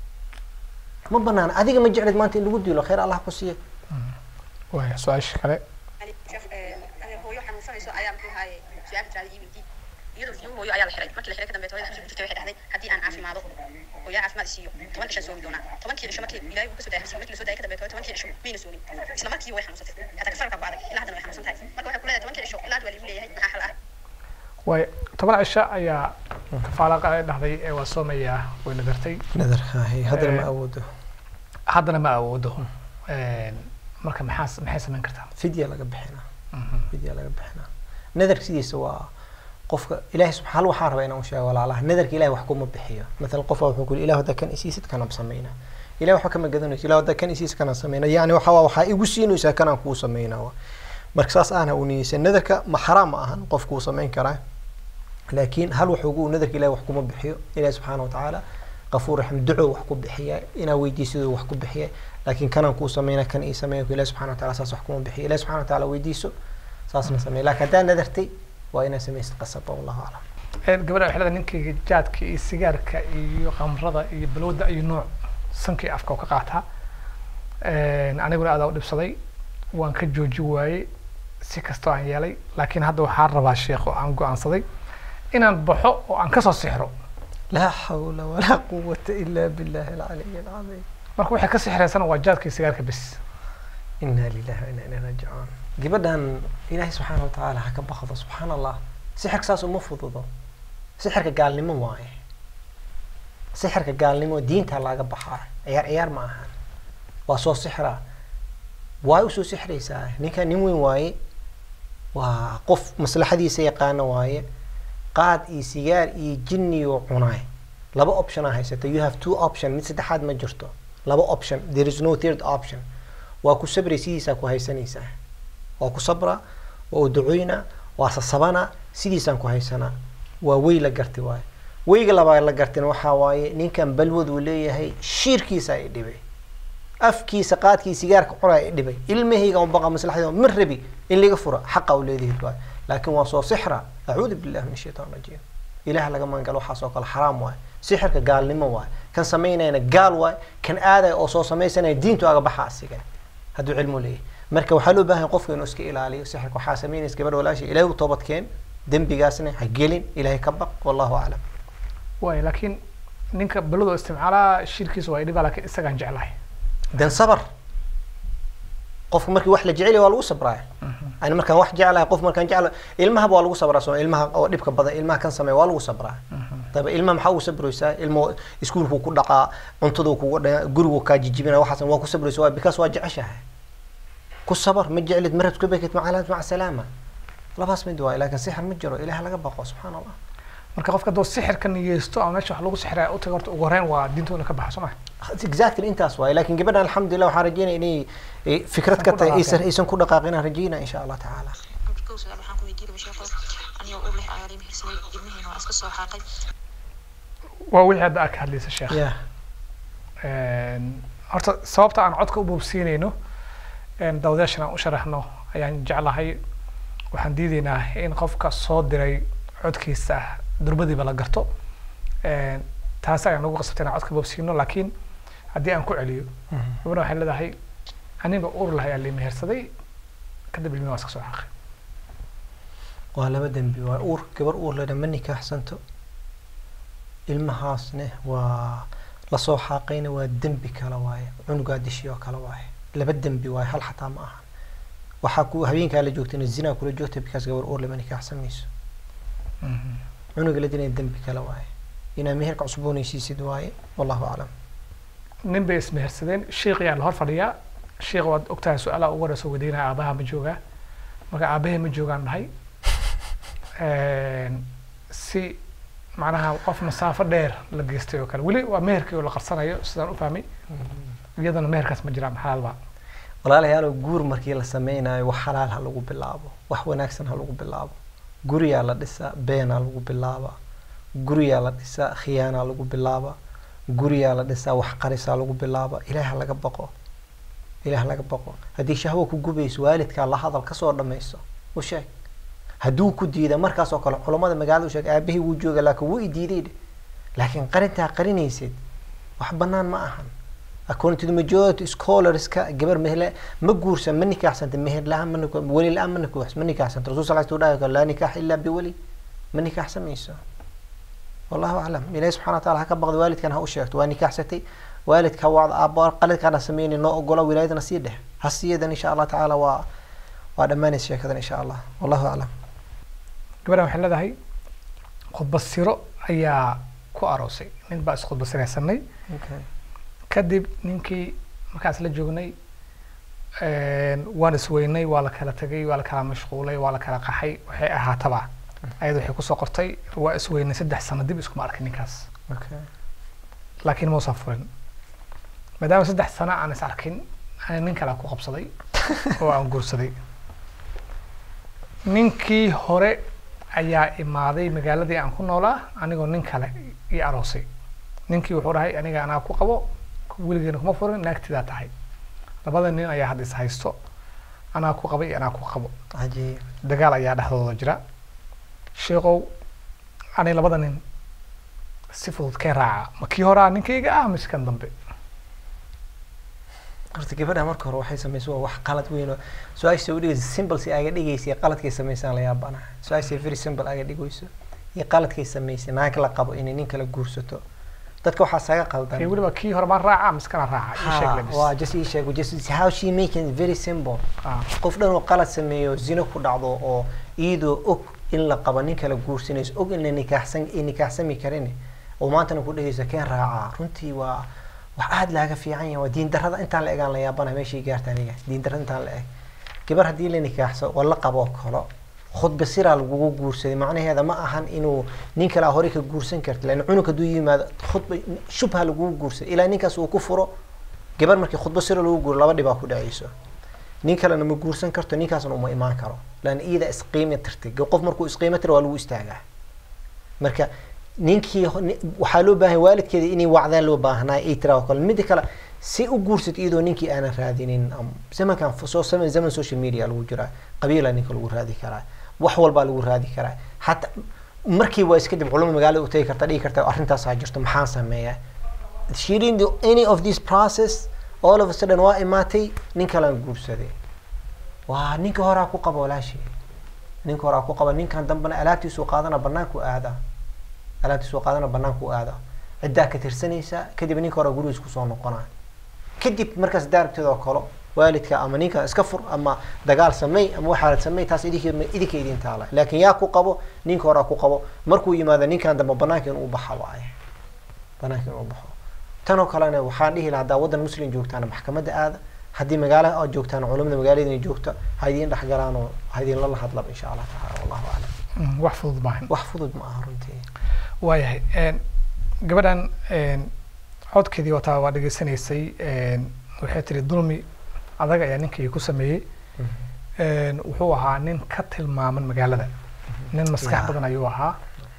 ma banaana adiga ma jeclid maanta in lagu dilo khayr allah ku siiya waaya su-aasha kale يعني شيخ أنا هو يوحنا مصنع أيام كل هاي سؤال جالي يبي دي iyadoo fiyo hooyo ayaa la xiray markii la xiray ka dambe hooyada xabsi ku jirtay waxay dhahday haddii aan caafimaado oo yaa caafimaad siiyo toban cishan soomi doonaa tobankii cisho markii ilaahay uu kasoo daayay xabsiga markii la soo daayay ka dambe tobankii cisho mayna soomin isla markii way xanuunsatay hataa kafarka baaday ilaa haddana way xanuunsan tahay marka waxay ku leedahay tobankii cisho ilaa hadda waa liigu leeyahay maxaa xal ah waaya toban cisho ayaa kafaalaqa ay dhahday ee waa soomayaa way nadartay nadarka haddana ma Eh, awoodo haddana ma awoodo marka maxaa maxay samayn kartaa fidya laga bixinaa fidya laga bixinaa nadarka sidiisa waa qofka ilahay subxa hal waxaan rabaa inaan u sheego walaalaha nadarka ilahay wax kuma bixiyo mathalan qof baa wuxuu ku yidhi ilah haddaa kan isiisid kanaan samayna ilahay waxba kama gadanayso ilah haddaa kan isiisid kanaan samayna yani waxa waa waxaa igu siinaysaa kanaan kuu samaynaa wa marka saas aana u niyeysan nadarka ma xaraam ma ahan qofku uu samayn karaa laakiin hal wuxuu ugu nadarka ilahay wax kuma bixiyo ilahi subxaana watacaala qafuur raxim duco wax ku bixiya inaa weydiisidoo wax ku bixiya laakiin kanaan kuu sameyna kan ii sameeya ilahi subxana wataala saas wax kuma bixiyo ilahi subxana wataala weydiiso saasna sameeya laakiin haddaa nadartay waa inaa samaysid qasaba wallahu aclam gabadha waxay leedahay ninkayga jaadka iyo sigaarka iyo khamrada iyo balwada iyo nooc sankii afka oo ka qaataa aniguna adaa u dhibsaday waan ka jooji waayey si kastoo aan yeelay laakiin hadda waxaan rabaa sheekh oo aan go-aansaday inaan baxo oo aan kasoo sixro laa xawla walaa quwata ila billahi alcaliy alcadiim marka waxay ka sixraysana waa jaadka iyo sigaarka bes inaa lillahi wa inaa ilayhi raajicuun gabadhan ilaahay subxaana watacaala ha ka baqdo subxaana allah sixirka saas uma fududo sixirka gaalnimo waaye sixirka gaalnimo diinta laga baxaa ciyaar ciyaar ma ahan waa soo sixraa waa usoo sixraysaa ninka nin weyn waaye waa qof maslaxadiisa yaqaana waaye qaad iyo sigaar iyo jinniyo cunaay laba option aa haysata you have two option mid saddexaad ma jirto laba option there is no third option waa ku sabray sidiisaa ku haysanaysaa waa ku sabra waa u ducoyna waa sasabana sidiisaan ku haysanaa waa wey la gartay waaye weyga labaa la gartina waxaa waaye ninkan balwad uu leeyahay shiirkiisa ay dhibay afkiisa qaadkii sigaarka cunaa ay dhibay ilmahayga un baqa maslaxda ma rabi in laga fura xaqa u leedahid waaye laakiin waa soo sixra acuudu billahi min shaitaan rajiim ilaah laga magangalo waxaas oo kale xaraam waaye sixirka gaalnimo waaye kan samaynayna gaal waaye kan aadaya oo soo samaysanaya diintu aga baxa asigan hadduu cilmu leeyahay marka waxaa loo baahan qofka inuu iska ilaaliyo sixirka waxaa samaynaysa gabadha walaasha ilaahay u toobadkeen dembigaasna ha gelin ilaahay ka baq wallahu aclam waay laakiin ninka balwada isticmaalaa shirkiisa waa idhibaa laakiin isagaan jeclahay dan sabar qofka markii wax la jecel waa lagu sabraya ani markaan wax jeclahay qof markaan jecla ilmahaba waa lagu sabraa soo ilmaha oo dhibka badan ilmaha kan sameeya waa lagu sabraa daba ilmaha maxaa ugu sabraysaa ilmo iskuulku ku dhaqaa cuntadu kugu dha gurigu kaa jijibina waxaas waa ku sabraysa waa bikaas waa jeceshahay ku sabar ma jeclid marad ku bekid macalaad maca salaama labaas mid waay laakiin sixir ma jiro ilaah laga baqo subxaana allah marka qofka hadduu sixirka niyeysto ama meesha wax lagu sixraya u tago horta ugu horreyn waa diinta ina ka baxa soo ma exactly intaas waaye laakiin gabadhan alxamdulilah waxaan rajeynaya inay eh, fikrad ka tahay aysan aysan ku dhaqaaqin aan rajeynaya insha allah tacaala kow su-aal waxaan ku weydiinaya sheekho anigoo ur leh ayaa limihirsaday ilmihiina waa iska soo xaaqay waa wixii hadda aad ka hadlaysa sheekh ya horta sababta aan codka u boobsiinayno dawadayaashan aan u sharaxno ayaan jeclahay waxaan diidaynaa in qofka soo diray codkiisa durbadiiba la garto taasi ayaan nagu qasabtay inaan codka boobsiino laakiin haddii aan ku celiyo gabadha waxay leedahay aniga ur lahay aa limehersaday kadib ilmihi waa iska soo xaqay waa laba dembi waa uur gabar uur lena ma nikaaxsanto ilmahaasne waa lasoo xaaqayna waa dembi kale waaye cunugaa dishi oo kale waaye laba dembi waaye hal xataa ma ahan waxaa ku habeenkaa la joogtayna zinaa kula joogta bikaas gabar uur lama nikaaxsan mayso cunuga la dilana dembi kale waaye inaa meherka cusboonaysiisid waaye wallahu aclam nin bay ismehersadeen sheikh ayaa la hor fadhiyaa sheikh waad ogtahay su-aalaha ugu horeysa weydiinaya aabaha ma joogaa marka aabahee ma joogaan dhahay si macnaha qof masaafo dheer la geystay oo kale weli waa meherkii oo la qarsanayo sidaan u fahmay iyadana meherkaas ma jiraan xalaalba walaalayaalow guur markii la sameynayo wax xalaal ha lagu bilaabo wax wanaagsan ha lagu bilaabo guriyaa la dhisaa beenaa lagu bilaabaa guriyaa la dhisaa khiyaanaa lagu bilaabaa guriyaa la dhisaa wax qarisaa lagu bilaaba ilaah laga baqo ilaah laga baqo haddii shahwo ku gubayso waalidkaa la hadal kasoo dhamayso u sheeg hadduu ku diida markaas oo kale culammada magaalada u sheeg aabahii wuu jooga laakiin wuu i diiday dheh laakiin qarintaa qarinaysid wax banaan ma ahan according to the majority scholarska gabar mehle ma guursan ma nikaaxsanta meher la-aan ma nik- weli la-aan ma nikaax ma nikaaxsanta rasul sal sl dhahay laa nikaax ilaa biweli ma nikaaxsan mayso wallahu aclam ilahi subxana wa taala ha ka baqda waalidkan ha u sheegto waa nikaaxsatay waalidka ha wacda aabba qaladkaana sameynay noo ogola wilaayadana sii dheh ha siiyadan insha allah tacaala waa waa dhammaanaysa sheekadan insha allah wallahu aclam gabadhan waxay leedahay khudbasiro ayaa ku aroosay nin baa iskhudbasiraysanay okay. kadib ninkii markaas la joognay waan isweynay waa la kala tegay waa la kala mashquulay waa la kala qaxay waxay ahaataba ayada waxay kusoo qortay waa isweynay saddex sano dib iskuma arkin ninkaas okay. laakiin mausan furin maadaama saddex sano aan is arkin ana nin kale ku qabsaday oo aan guursaday ninkii hore ayaa imaaday magaaladii aan ku noolaa anigoo nin kale ii aroosay ninkii wuxuu dhahay aniga anaa ku qabo weligeena kuma furin naagtidaa tahay labada nin ayaa hadda is haysto anaa ku qaba iyo anaa ku qabo cajiib dagaal ayaa dhexdooda jira sheekow ani labada nin si fudud kee raaca ma kii horaa ninkayga ah mise kan dambe horta gabadha marka hore waxay sameysay waa wax qalad weyn oo su-aasha u dhigaysa simple si aga dhigaysa iyo qaladkay samaysaan la yaabana su-aasha very simple aga dhigayso iyo qaladkay samaysay naag la qabo inay nin kala guursato dadka waxaa saga kee qaldan weliba kii hore baan raaca mise kana raaca ii sheeg Ha, lebis waa just ii sheeg just how she making it very simple Ah, qof dhan oo qalad sameeyo zino ku dhacdo oo iyadoo og in la qabo nin kala guursanayso og in la nikaaxsan ay nikaaxsami karin oo maantana ku dhehayso keen raacaa runtii waa wax aada laaga fiican yahay waa diin darrada intaan la egaan la yaabana meeshay gaarta aniga diin darrada intaan la eg gabar haddii la nikaaxso oo la qabo kalo khudba siraa lagugu guursaday macnaheeda ma ahan inuu nin kale hore ka guursan karta lan cunug hadduu yimaado khudba shubha lagugu guursaday ilaa ninkaas uu ku furo gabar markii khudba sira lagu guuro laba dhibaa ku dhacayso nin kalena ma guursan karto ninkaasna uma imaan karo lan iyada isqiima tirtay qof markuu isqiima tira waa lagu istaagaa marka ninkii ho- ni- waxaa loo baahan waalidkeeda inay wacdaan loo baahnaa ay tiraa oo kale mida kale si u guursat iyadoo ninkii aanan raadinin am- zamankan f- soo zaman zaman social media lagu jiraa qabiila ninka lagu raadi karaa wax walbaa lagu raadi karaa hataa markii waa iska dib culamo magaalada u tagi karta dhigi karta arrintaasaa jirto maxaan sameeyaa she didn't do any of this process all of a sudden waa imaatay nin kalaan guursaday waa ninka horaa ku qaba walaashii ninka horaa ku qaba ninkan dambena alaabtiisuu qaadana banaanku aadaa alaabtiisuu qaadana banaanku aadaa ciddaa ka tirsanaysa kadib ninka hore gurigiis kusoo noqonaa kadib markaas daarabteeda oo kale waalidka ama ninka iska fur ama dagaal samey ama waxaad samey taas idinka idinka idin taala laakiin yaa ku qabo ninka horaa ku qabo markuu yimaado ninkan dambe banaanka inuu baxa waaye banaanka inuu baxo tan oo kalena waxaan dhihi lahaa haddaa waddan muslim joogtaan maxkamadda aada haddii magaala aad joogtaan culamada magaaladina joogta ha idiin dhexgalaan oo ha idinla la hadlaba insha allah tacaala wallahu aclam mm, wax fudud maahan wax fudud ma aha runtii waayahay een, gabadhan een, codkeedii wataa waa dhegeysanaysay een, waxay tiri dulmi adag ayaa ninkii ku sameeyey een, wuxuu ahaa nin ka tilmaaman magaalada nin maskax Yeah. badan ayuu ahaa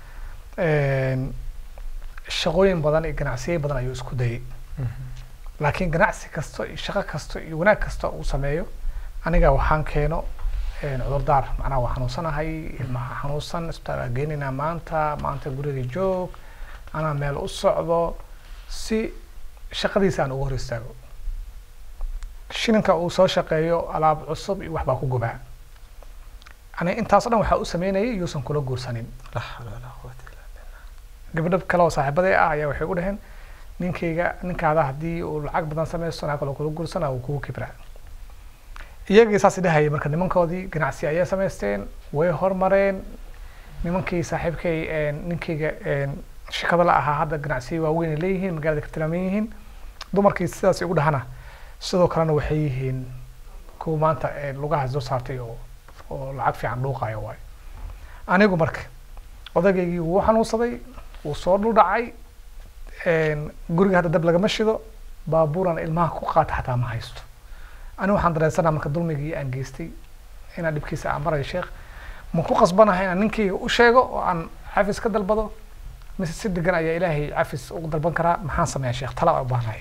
een, shaqooyin badan iyo ganacsiyo badan ayuu isku dayay laakiin ganacsi kasto iyo shaqo kasto iyo wanaag kasta uu sameeyo aniga waxaan keeno een, cudurdaar macnaha waa xanuunsanahay ilmaha xanuunsan isbitaalka geenaynaa maanta maanta guriga joog anaa meel u socdo si shaqadiisa aan ugu hor istaago shilinka uu soo shaqeeyo alaab cusub iyo waxbaa ku gubaa ani intaas o dhan waxaa u sameynayay yuusan kula guursanin la xawla walaa quwata illa billah gabdho kale oo saaxiibaday ah ayaa waxay u dhaheen ninkayga ninkaada haddii uu lacag badan sameysto naa kaloo kula guursana uu kugu kibraa iyagii saas dhahayay marka nimankoodii ganacsi ayay samaysteen way hormareen nimankii saaxiibkay een, ninkayga een, shirkado la ahaa hadda ganacsiyo waaweyn ay leeyihiin magaalada ka tilmaaman yihiin dumarkii sidaas ugu dhahana sidoo kalena waxay yihiin kuwa maanta een, lugaha soo saartay oo oo lacag fiican dhuuqayo waayo anigu marka odagaygii wuu xanuunsaday wuu soo dhuldhacay een, guriga hadda dab lagama shido baabuuran ilmaha ku qaata xataa ma haysto ani waxaan dareensanaa marka dulmigii aan geystay inaan dhibkiisa aan barayo sheekh ma ku qasbanahay inaan ninkayga u sheego oo aan cafis ka dalbado mise si degan ayaa ilaahay cafis ugu dalban karaa maxaan sameeyaa sheekh tala aan u baahnahay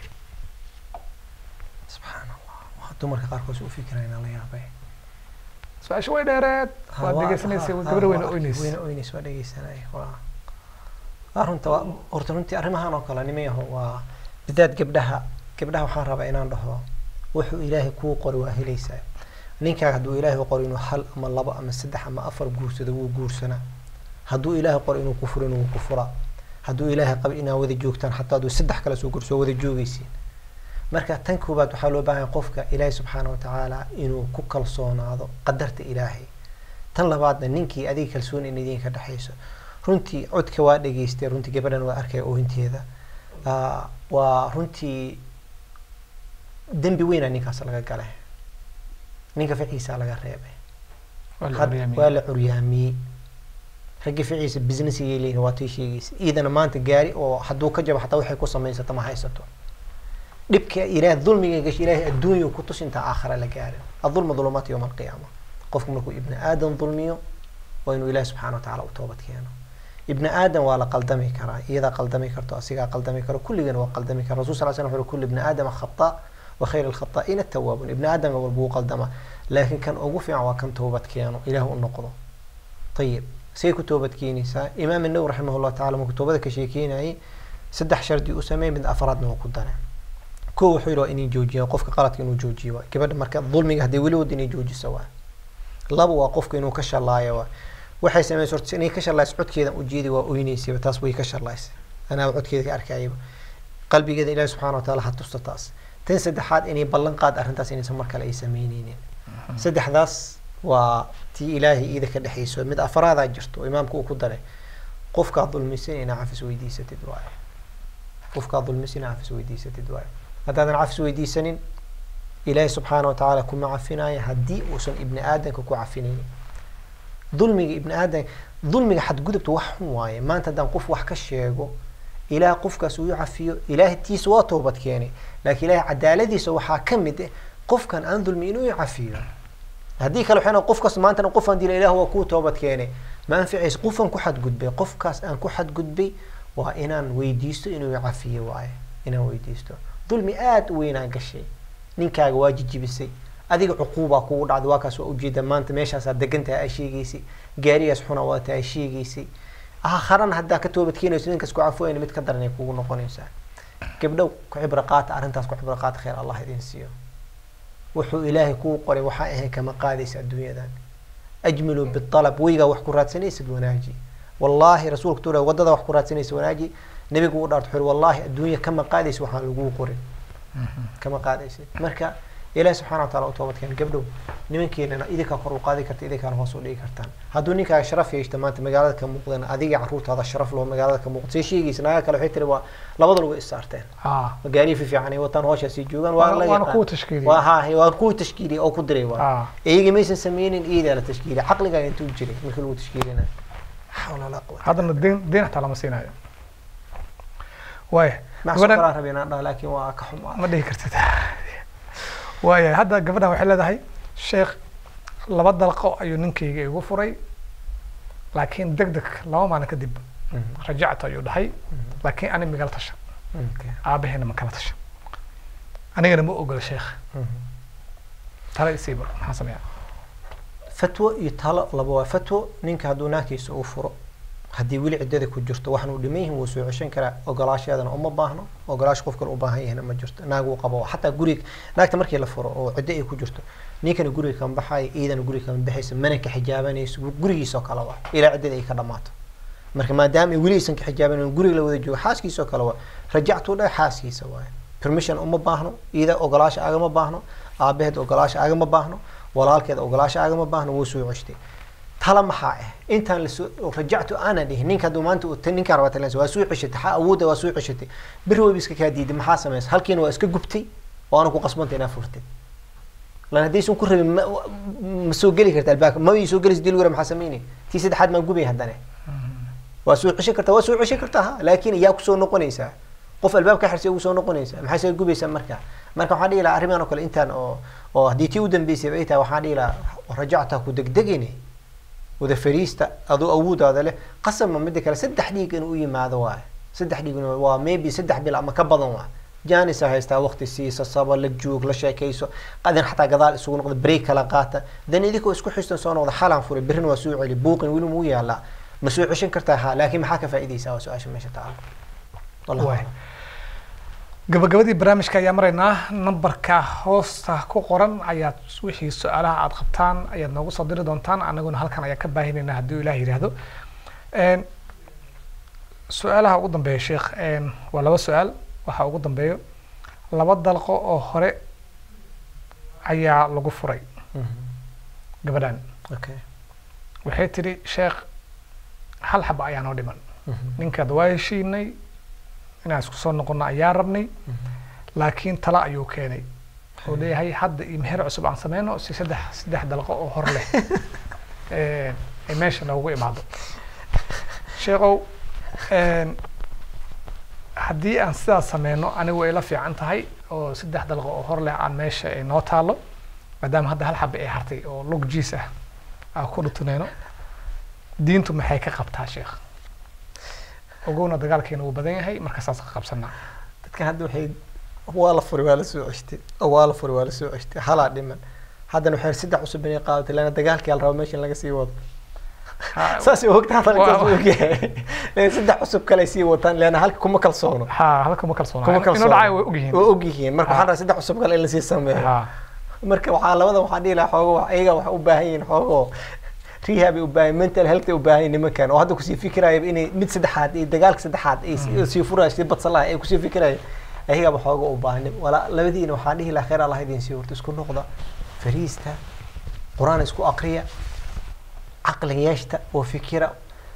subxaan allah waa dumarka qaarkood u fikirayna la yaabay su-aasha way dheereed waad dhegeysanaysay gabadha weyna oynaysay weyna oynays waa dhegeysanay waa waa runta waa horta runtii arrimahan oo kale nimayaho waa bidaad gabdhaha gabdhaha waxaan rabaa inaan dhaho wuxuu ilaahay kuu qori waa helaysaa ninkaaga hadduu ilaahay qori inuu hal ama labo ama saddex ama afar guursado wuu guursanaa hadduu ilaahay qori inuu ku furo inuu ku furaa hadduu ilaahay qabo inaa wada joogtaan xataa hadduu saddex kale soo guurso wada joogaysiin marka tan koobaad waxaa loo baahan yahay qofka ilaahay subxaana wa tacaala inuu ku kalsoonaado qadarta ilaahay tan labaadna ninkii adiga kalsooni in idinka dhexayso runtii codka waa dhegeystay runtii gabadhan waa arkaya oohinteeda Ah, waa runtii dembi weynaa ninkaas laga galay ninka ficiisa laga reebay Waa la Had- horyaamiyey. waa la curyaamiyey ragga ficiisa businessigay leeyihin waa tii sheegaysa iidana maanta gaari oo hadduu ka jabo xataa waxay ku samaysato ma haysato dhibka ilaah dulmiga gashay ilaahay adduunya ku tus intaa aakhira la gaarin adulma dulumaat yowma alqiyaama qofku markuu ibni aadan dulmiyo waa inuu ilaah subxaana wa tacaala u toobad keeno ibni aadan waa la qaldami karaa iyadaa qaldami karto asigaa qaldami karo kulligana waa qaldami kara rasul sal slam wuxuu yihi kullu ibni aadama khata wa khayr alkhataa'iina tawaabuun ibni aadam walba wuu qaldama laakiin kan ugu fiican waa kan toobad keeno ilaah u noqdo ayib say ku toobad keenaysaa imaam النووي رحمه الله تعالى markuu toobada ka sheekeynayay saddex shardi u sameeyay mid afraadna waa ku daray kow wuxuu yidhi waa inay joojiyaan qofka qaladka inuu joojiyo waay gabadha marka dulmiga haddii weli wad inay joojiso waay laba waa qofka inuu ka shalaayo waay waxay sameysay horta inay ka shalayso codkeedan ujeedi waa oynaysayba taas way ka shalaysay anaa codkeeda ka arkayaba qalbigeeda ilaahi subxaana wa tacaala ha tusta taas tan saddexaad inay ballan qaad arrintaas inaysan mar kale ay sameyneynin saddexdaas waa tii ilaahay iida ka dhexayso mid afaraadaa jirto oo imaamka uu ku daray qofkaad dulmisan inaa cafis weydiisatid waaye qofkaad dulmisan inaa cafis weydiisatid waaye haddaadan cafis weydiisanin ilaahay subxaana wa tacaala kuma cafinaya haddii uusan ibni aadanka ku cafinaynin dulmiga ibni aadan dulmiga xadgudubta wax xun waaye maanta haddaan qof wax ka sheego ilaah qofkaas uu cafiyo ilaahay tiisa waa toobad keenay laakiin ilaahay cadaaladiisa waxaa ka mid ah qofkan aan dulmi inuu cafiyo haddii kale waxay noqon qofkaas maantana qofaan dila ilaah waa kuu toobad keenay ma anficaysa qofaan ku xadgudbay qofkaas aan ku xadgudbay waa inaan weydiisto inuu cafiyo waaye inaan weydiisto dulmi aada u weynaa gashay ninkaaga waa jijibisay adiga cuquubaa kugu dhacday waa kaas waa ujeeda maanta meeshaasaa degantahay ay sheegaysay gaarigaas xuna waata ay sheegaysay aakharana haddaa ka toobad keenayso ninkaas ku cafoyna mid ka daran ay kugu noqonaysaa gabdhow ku cibro qaata arrintaas ku cibro qaata khayr allah idin siiyo wuxuu ilaahay kuu qoray waxaa ahayn kama qaadaysa adduunyadan ajmilu bialab weygaa wax ku raadsanaysid wanaaji wallaahi rasuulka tuura wadada wax ku raadsanaysa wanaaji nabigu u dhaarto wuxuu wallaahi adduunya kama qaadaysa waxaan laguu qorin kama qaadaysid marka ilahi subxana wa taala u toobadkeen gabdhow nimankeenana idinkaa kor u qaadi karta idinkaana hoos u dhigi kartaan hadduu ninkaaga sharaf yeeshta maanta magaalada ka muuqdeen adiga caruurtaada sharaf loo magaalada ka muuqda see sheegaysa nagaa kale waxay tiri waa labada lagu issaarteen ah magaalihi fi fiican ay wataan hooshaasii joogaan Waana- waa la waana yaqaan. kuwa tashkiiliyey. waa ha waa kuwa tashkiiliyey oo ku diray waa ah iyaga maysan sameynin iyadaa la tashkiiliyey caqligaaga intuu jiray markii lagu tashkiilinayo xawla walaa quwata haddana deen deen xataa lama siinayo waaya macso gabadhan kalaa rabay inaan dhaho laakiin waa ka xumaa ma dhihi kartid waaya hadda gabadhan waxay leedahay sheekh laba dalqo ayuu ninkayga igu furay laakiin deg deg laba maalin kadib rajacta ayuu dhahay laakiin ani migala tasha Okay. aabaheena ma kala tasha anigana ma ogola sheekh tala isiiba maxaan sameeyaa fatwo iyo talo laba waa fatwo ninka hadduu naagtiisa uu furo haddii weli ciddada ku jirto waxaan uu dhiman yihin wuu soo ceshan karaa ogolaasheedana uma baahno ogolaasha qof kale u baahan yahina ma jirto naag uu qabo xataa guriga naagta markii la furo oo ciddo ay ku jirto ninkana guriga kama baxayo iidana guriga kama baxayso mana ka xijaabanayso gurigiisoo kale waa ilaa ciddada ay ka dhamaato marka maadaama ay weli aysan ka xijaabanan guriga la wada joogo xaaskiisoo kale waa rajactuu dhahay xaaskiisa waaye permission uma baahno iida ogolaasha agama baahno aabaheed ogolaasha agama baahno walaalkeed ogolaasha agama baahno wuu soo ceshtay tala maxaa ah intaan lasoo rajactu aanan dhihin ninka hadduu maanta uu- ninkaan rabaa talensa waa soo ceshatay xa awoodda waa soo ceshatay beri wayba iska kaa diiday maxaa samaysa halkiina waa iska gubtay waana ku qasbanta inaa furtay lan haddaysan ku rabin ma, ma soo geli karta albaabka ma ii soo gelaysa dil wara maxaa samaynay tii saddexaad maa gubay haddane waa soo ceshan kartaa waa soo ceshan kartaa ha laakiin yaa kusoo noqonaysaa qof albaab ka xirsi ugu soo noqonaysaa maxay soo gubaysaa marka marka waxaan dhihi lahaa arrimahan oo kale intaan oo oo haddii tii u dambeysay ay tahay waxaan dhihi lahaa rajacta ku degdegine wada fariista adoo awoodaada leh qasabma mida kale saddex dhiig inuu u yimaado waaye saddex dhiig inuu- waa maybe saddex bil ama ka badan waa janisa haystaa waqti siisa saba la joog la sheekayso qadan xataa gadaal isugu noqda break kala qaata dan idinkoo isku xistan soo noqda xalaan furay berrina waa soo celi buuqin weli muu yaalaa ma soo ceshan kartaa ha laakiin maxaa ka faa'iidaysaa waa su-aasha meesha taala wallahu Waay. aclam. gabagabadii barnaamijka ayaa maraynaa nambarka hoosta ku qoran ayaad wixii su-aalaha aad qabtaan ayaad noogu soo diri doontaan anaguna halkan ayaa ka baahinaynaa haddii ilaah yidhaahdo Een, su-aalaha ugu dambeeya sheekh een, waa laba su-aal waxaa ugu dambeeyo laba dalqo oo hore ayaa lagu furay Mhm. gabadhan okay waxay tidhi sheekh hal xaba ayaa noo dhiman Mhm. ninkaad waa heshiinay inaan isku soo noqono ayaa rabnay laakiin tala ayuu keenay oo leeyahay hadda iyo meher cusub aan sameyno si saddex saddex dalqo oo hor leh ee, ay meesha noogu imaado sheekow een, haddii aan sidaas sameyno anigu way la fiican tahay oo saddex dalqo oo hor leh aan meesha ay noo taalo maadaama hadda hal xaba ay hartay oo lug jiis ah aan ku dhutunayno diintu maxay ka qabtaa sheekh ogowna dagaalkeena wuu badan yahay marka saas ka qabsanaa dadka hadda waxay waa la furi waa la soo ceshtay oo waa la furi waa la soo ceshtay halaa dhiman haddana waxay saddex cusub inay qaadatay lana dagaalkii la rabo meesha in laga sii wado Ha- saas ogta hadalka Waa- saas ogyahay Leen saddex cusub kale ay sii wataan leana halka kuma kalsoono ha halka ma kalsoona kuma inuu kalsoono dhacay way ogyihiin waa ogyihiin marka Ha. waxaan rabaa saddex cusub kale in lasii sameeyo ha marka waxaa labada waxaan dhihi lahaa xoogo wax- iyaga waxay u baahan yihiin xoogo rehab ay u baahan mental health ay u baahan yihiin nimankan oo hadda kusii fikiraya inay mid saddexaad iyo dagaalka saddexaad ay sii- sii furaya sii badsan lahay ay kusii fikiraya ayagaba xoogo u baahan wala labadiina waxaan dhihi lahaa khayr allah idin sii horta isku noqda fariista qur-aan isku aqriya caqli yeeshta oo fikira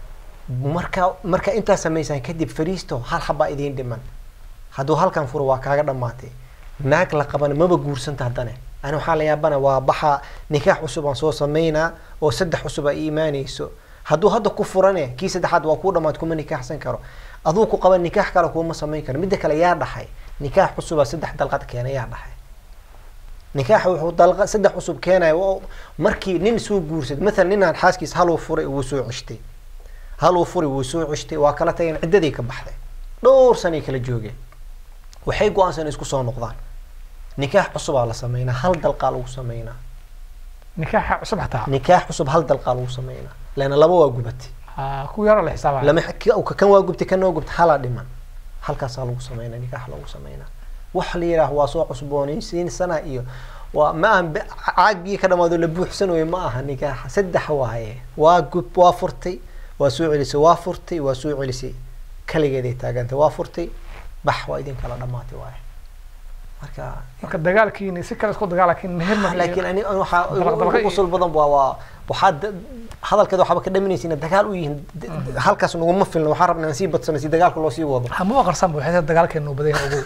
marka marka intaa samaysaan kadib fariisto hal xabaa idiin dhiman hadduu halkan furo waa kaaga dhammaatay naag la qabana maba guursanta haddane ani waxaa la yaabana waa baxa nikaax cusub aan soo samaynaa oo saddex cusub ay iimaanayso hadduu hadda ku furane kii saddexaad waa kuu dhammaad kuma nikaaxsan karo aduu ku qaba nikaax kale kuuma samayn karo midda kale yaa dhaxay nikaax cusubaa saddex dalqad keena yaa dhaxay nikaaxa wuxuu dalqa saddex cusub keenaya waa- markii nin soo guursaday maalan ninaan xaaskiis haluu furay wuu soo ceshtay haluu furay wuu soo ceshtay waa kala tageen ciddadii ka baxday dhowr sanay kala joogeen waxay go-aansan isku soo noqdaan nikaax cusubaa la sameynaa hal dalqaa lagu sameynaa nikaaxa cusub xataa nikaax cusub hal dalqaa lagu sameynaa leana laba waa gubatay ha kuwa yaro la xisaabaya lama ka- kan waa gubtay kan waa gubtay halaa dhiman halkaasaa lagu sameynaa nikaax lagu sameynaa wax la yidhaah waa soo cusboonaysiinsana iyo waa ma ahan be- caag biyo ka dhamaado la buuxsanayo ma aha nikaaxa saddex waaye waa gub waa furtay waa soo celisay waa furtay waa soo celisay kaligeeday taagantay waa furtay bax waa idin kala dhamaatay waaye marka marka dagaalkiini si kale isku dagaal laakiin meher ma laakiin ani ani waxaa Dalaq- dalaq ugu iyo- qusul badan waa waa waxaa da- hadalkeeda waxaaba ka dhaminaysa inay dagaal u yihiin D- d- halkaas naguma filna waxaan rabnaa in sii badsano si dagaalka loo sii wado ha ma aqarsan waxay tahay dagaalkeena uu badan yahay ogow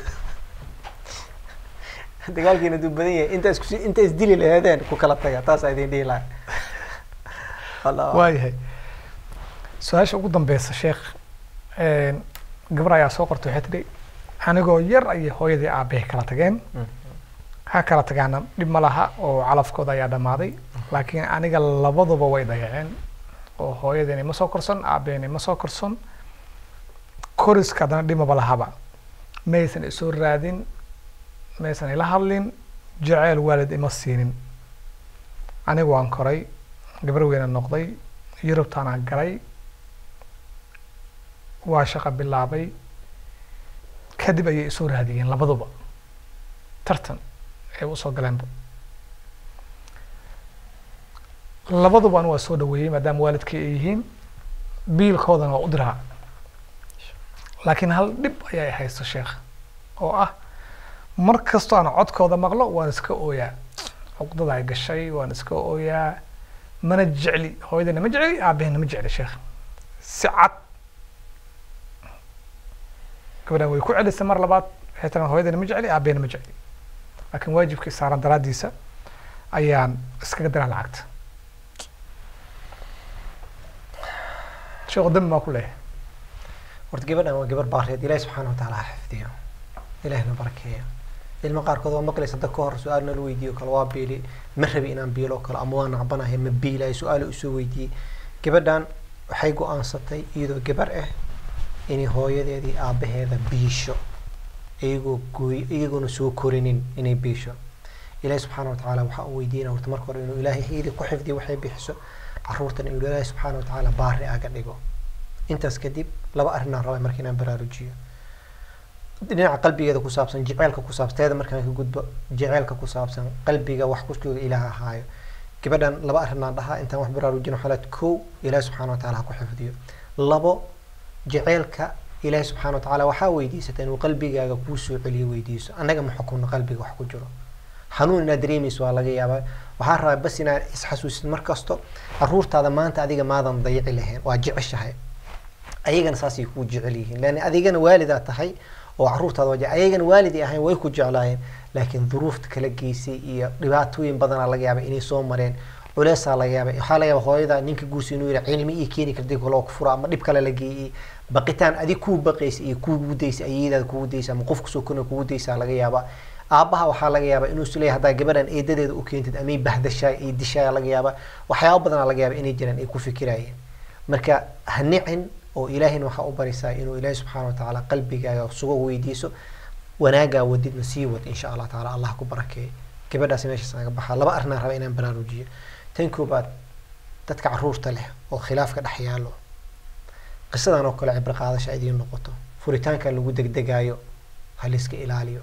dagaalkiina duu badan yahay inta isku inta isdili lahaadeen ku kala taga taasaa idin dhihi lahaa Allah. waayahay su-aasha ugu dambeysa sheekh een, gabar ayaa soo qortay waxay tidhi anigoo yar ayay hooyadii aabahay kala tageen Mm. ha kala tagaana dhib ma laha oo calafkooda ayaa dhammaaday laakiin aniga labaduba way dayaceen oo hooyadeena ima soo korson aabaheena ima soo korson koriska haddana dhimaba lahaba maysan isoo raadin maysan ila hadlin jaceyl waalid ima siinin anigu waan koray gabar weyna noqday yurubtaana galay waa shaqo bilaabay kadib ayay isoo raadiyeen labaduba tartan ay usoo galeenba labadubana waa soo dhaweeyey maadaama waalidkii ay yihiin biilkoodana waa u diraa laakiin hal dhib ayaa haysto sheekh oo ah mar kastoo aan codkooda maqlo waan iska ooyaa cuqdada ay gashay waan iska ooyaa mana jecli hooyadana ma jecli aabahena ma jecli sheekh si cad gabadhan way ku celisay mar labaad waxay tiraa hooyadana ma jecli aabahena ma jecli laakiin waajibkii saaran daraaddiisa ayaan iskaga diraa lacagta sheekhu dambi maa ku leeyahay horta gabadhan waa gabar baareed ilaahi subxaana watacaala ha xifdiyo ilaahina barakeeyo ilma qaarkood waa maqlaysa dad ka hor su-aal nala weydiiyo kale waa biili ma rabi inaan biilo kale ama waa nacbanahay ma biilayo su-aalo usoo weydiiyey gabadhan waxay go-aansatay iyadoo gabar ah inay hooyadeedii aabaheeda biisho iyagoo gooy iyagoona soo korinin inay biisho ilaahi subxaana watacaala waxaa uu weydiinaya horta marka hore inuu ilaahay iyadii ku xifdiyo waxay bixiso caruurtan inuu ilaahi subxaana watacaala baari aga dhigo intaas kadib laba arrinaan rabay marka inaan baraarujiyo dhinaca qalbigeeda ku saabsan jeceelka ku saabsan teeda markaan ka gudbo jeceelka ku saabsan qalbiga wax kuskooda ilaah ahaayo gabadhan laba arrinaan dhahaa intaan wax baraarujino xalaad kow ilaahi subxaana watacaala ha ku xifdiyo labo jeceelka ilaahi subxaana watacaala waxaa weydiisata inuu qalbigaaga kuu soo celiyo weydiiso annaga ma xukunno qalbiga wax ku jiro xanuun inaad dareemayso waa laga yaabaa waxaa rabaa bas inaad isxasuusid mar kasto caruurtaada maanta adiga maadan dayici lahayn waa jeceshahay ayagana saasay kuu jecel yihiin lan adigana waalidaa tahay oo caruurtaada waa ayagana waalidii ahayn way ku jeclaayeen laakiin duruufta kala geysay iyo dhibaatooyin badanaa laga yaaba inay soo mareen culeysaa laga yaaba waxaa laga yaaba hooyada ninka guursa inuu yihi cilmi ii keeni kartay kaloo ku fura ama dhib kale la geeyey baqitaan adig kuu baqaysa iyo kuugu daysa ayadaada kugu daysa ama qof kusoo korna kugu daysaa laga yaabaa aabaha waxaa laga yaabaa inuu is leeyahay haddaa gabadhan eedadeeda u keentid amay bahdashaay ay dishaaya laga yaabaa waxyaaba badanaa laga yaaba inay jiraan ay ku fikirayeen marka ha nicin oo ilaahayna waxaa u barisaa inuu ilaahi subxaana watacaala qalbigaaga sugo weydiiso wanaagaa wadidna sii wad insha allah tacaala allah ku barakeeyo gabadhaasi meeshaas naga baxaa laba arrinaan raba inaan baraarujiyo tan koobaad dadka caruurta leh oo khilaafka dhex yaalo qisadan oo kale cibro qaadasha idiin noqoto furitaanka lagu degdegaayo ha layska ilaaliyo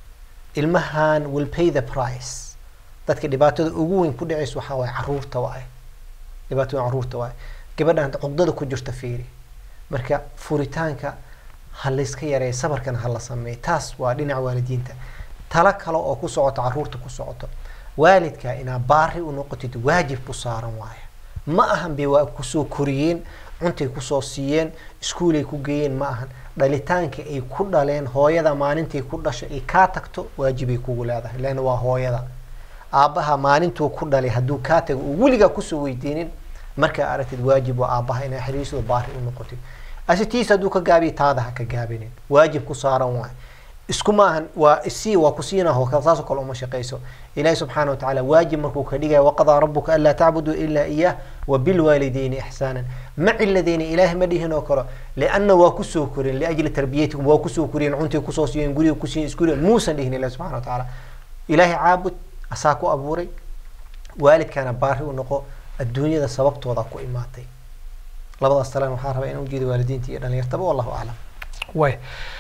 ilmahan will pay the price dadka dhibaatada ugu weyn ku dhacaysa waxaa waaye caruurta waaye dhibaatada caruurta waaye gabadhan cuqdada ku jirta fiiri marka furitaanka ha layska yareeyo sabarkana ha la sameeyo taas waa dhinaca waalidiinta talo kale oo ku socoto caruurta ku socoto waalidka inaa baari u noqotid waajib ku saaran waaye ma ahan bay waa kusoo koriyeen cuntay kusoo siiyeen iskuulay ku geeyeen ma ahan dhalitaanka ay ku dhaleen hooyada maalintay ku dhasho ay kaa tagto waajibay kugu leedahay leanna waa hooyada aabbaha maalintuu ku dhalay hadduu kaa tago uu weligaa kusoo weydiinin markaa aragtid waajib waa aabbaha inaa xiriirsado baari u noqotid asitiis hadduu ka gaabiya taada ha ka gaabinin waajib ku saaran waay isku maahan waa isii waa ku siinaho saasoo kale uma shaqayso ilaahi subxaana watacaala waajib markuu ka dhigaya waqadaa rabuka anlaa tacbuduu ilaa iyah wabilwaalidayni ixsaanan ma ciladayni ilaahi ma dhihin oo kale lianna waa kusoo koreen liajli tarbiyatikum waa kusoo koriyeen cuntay kusoo siiyeen guriga kusiiyeen iskuuliga muusan dhihin ilahi subxana watacaala ilaahi caabud asaa ku abuuray waalidkaana baari u noqo adduunyada sababtooda ku imaatay labadaas talan waxaa rabaa inaan ujeedo waalidiinta iyo dhalinyartaba wallahu aclam way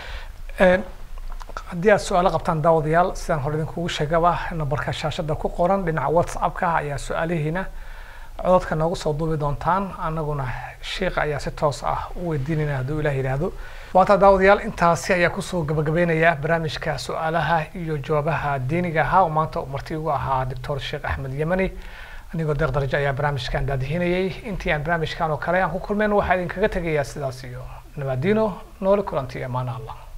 haddii aad su-aalo qabtaan daawadayaal sidaan hore idinkugu sheegaba nambarka shaashada ku qoran dhinaca whatsappka ayaa su-aalihiina cododka noogu soo duubi doontaan anaguna sheikha ayaa si toos ah u weydiinayna hadduu ilaah yidhaahdo waanta daawadayaal intaasi ayaa kusoo gabagabeynaya barnaamijka su-aalaha iyo jawaabaha diiniga ahaa oo maanta marti ugu ahaa doctor sheekh axmed yemani anigoo deeq darajo ayaa barnaamijkan daadihinayay intii aan barnaamijkan oo kale aan ku kulmeen waxaa idinkaga tegayaa sidaas iyo nabaadiino noole kulanti amaana allah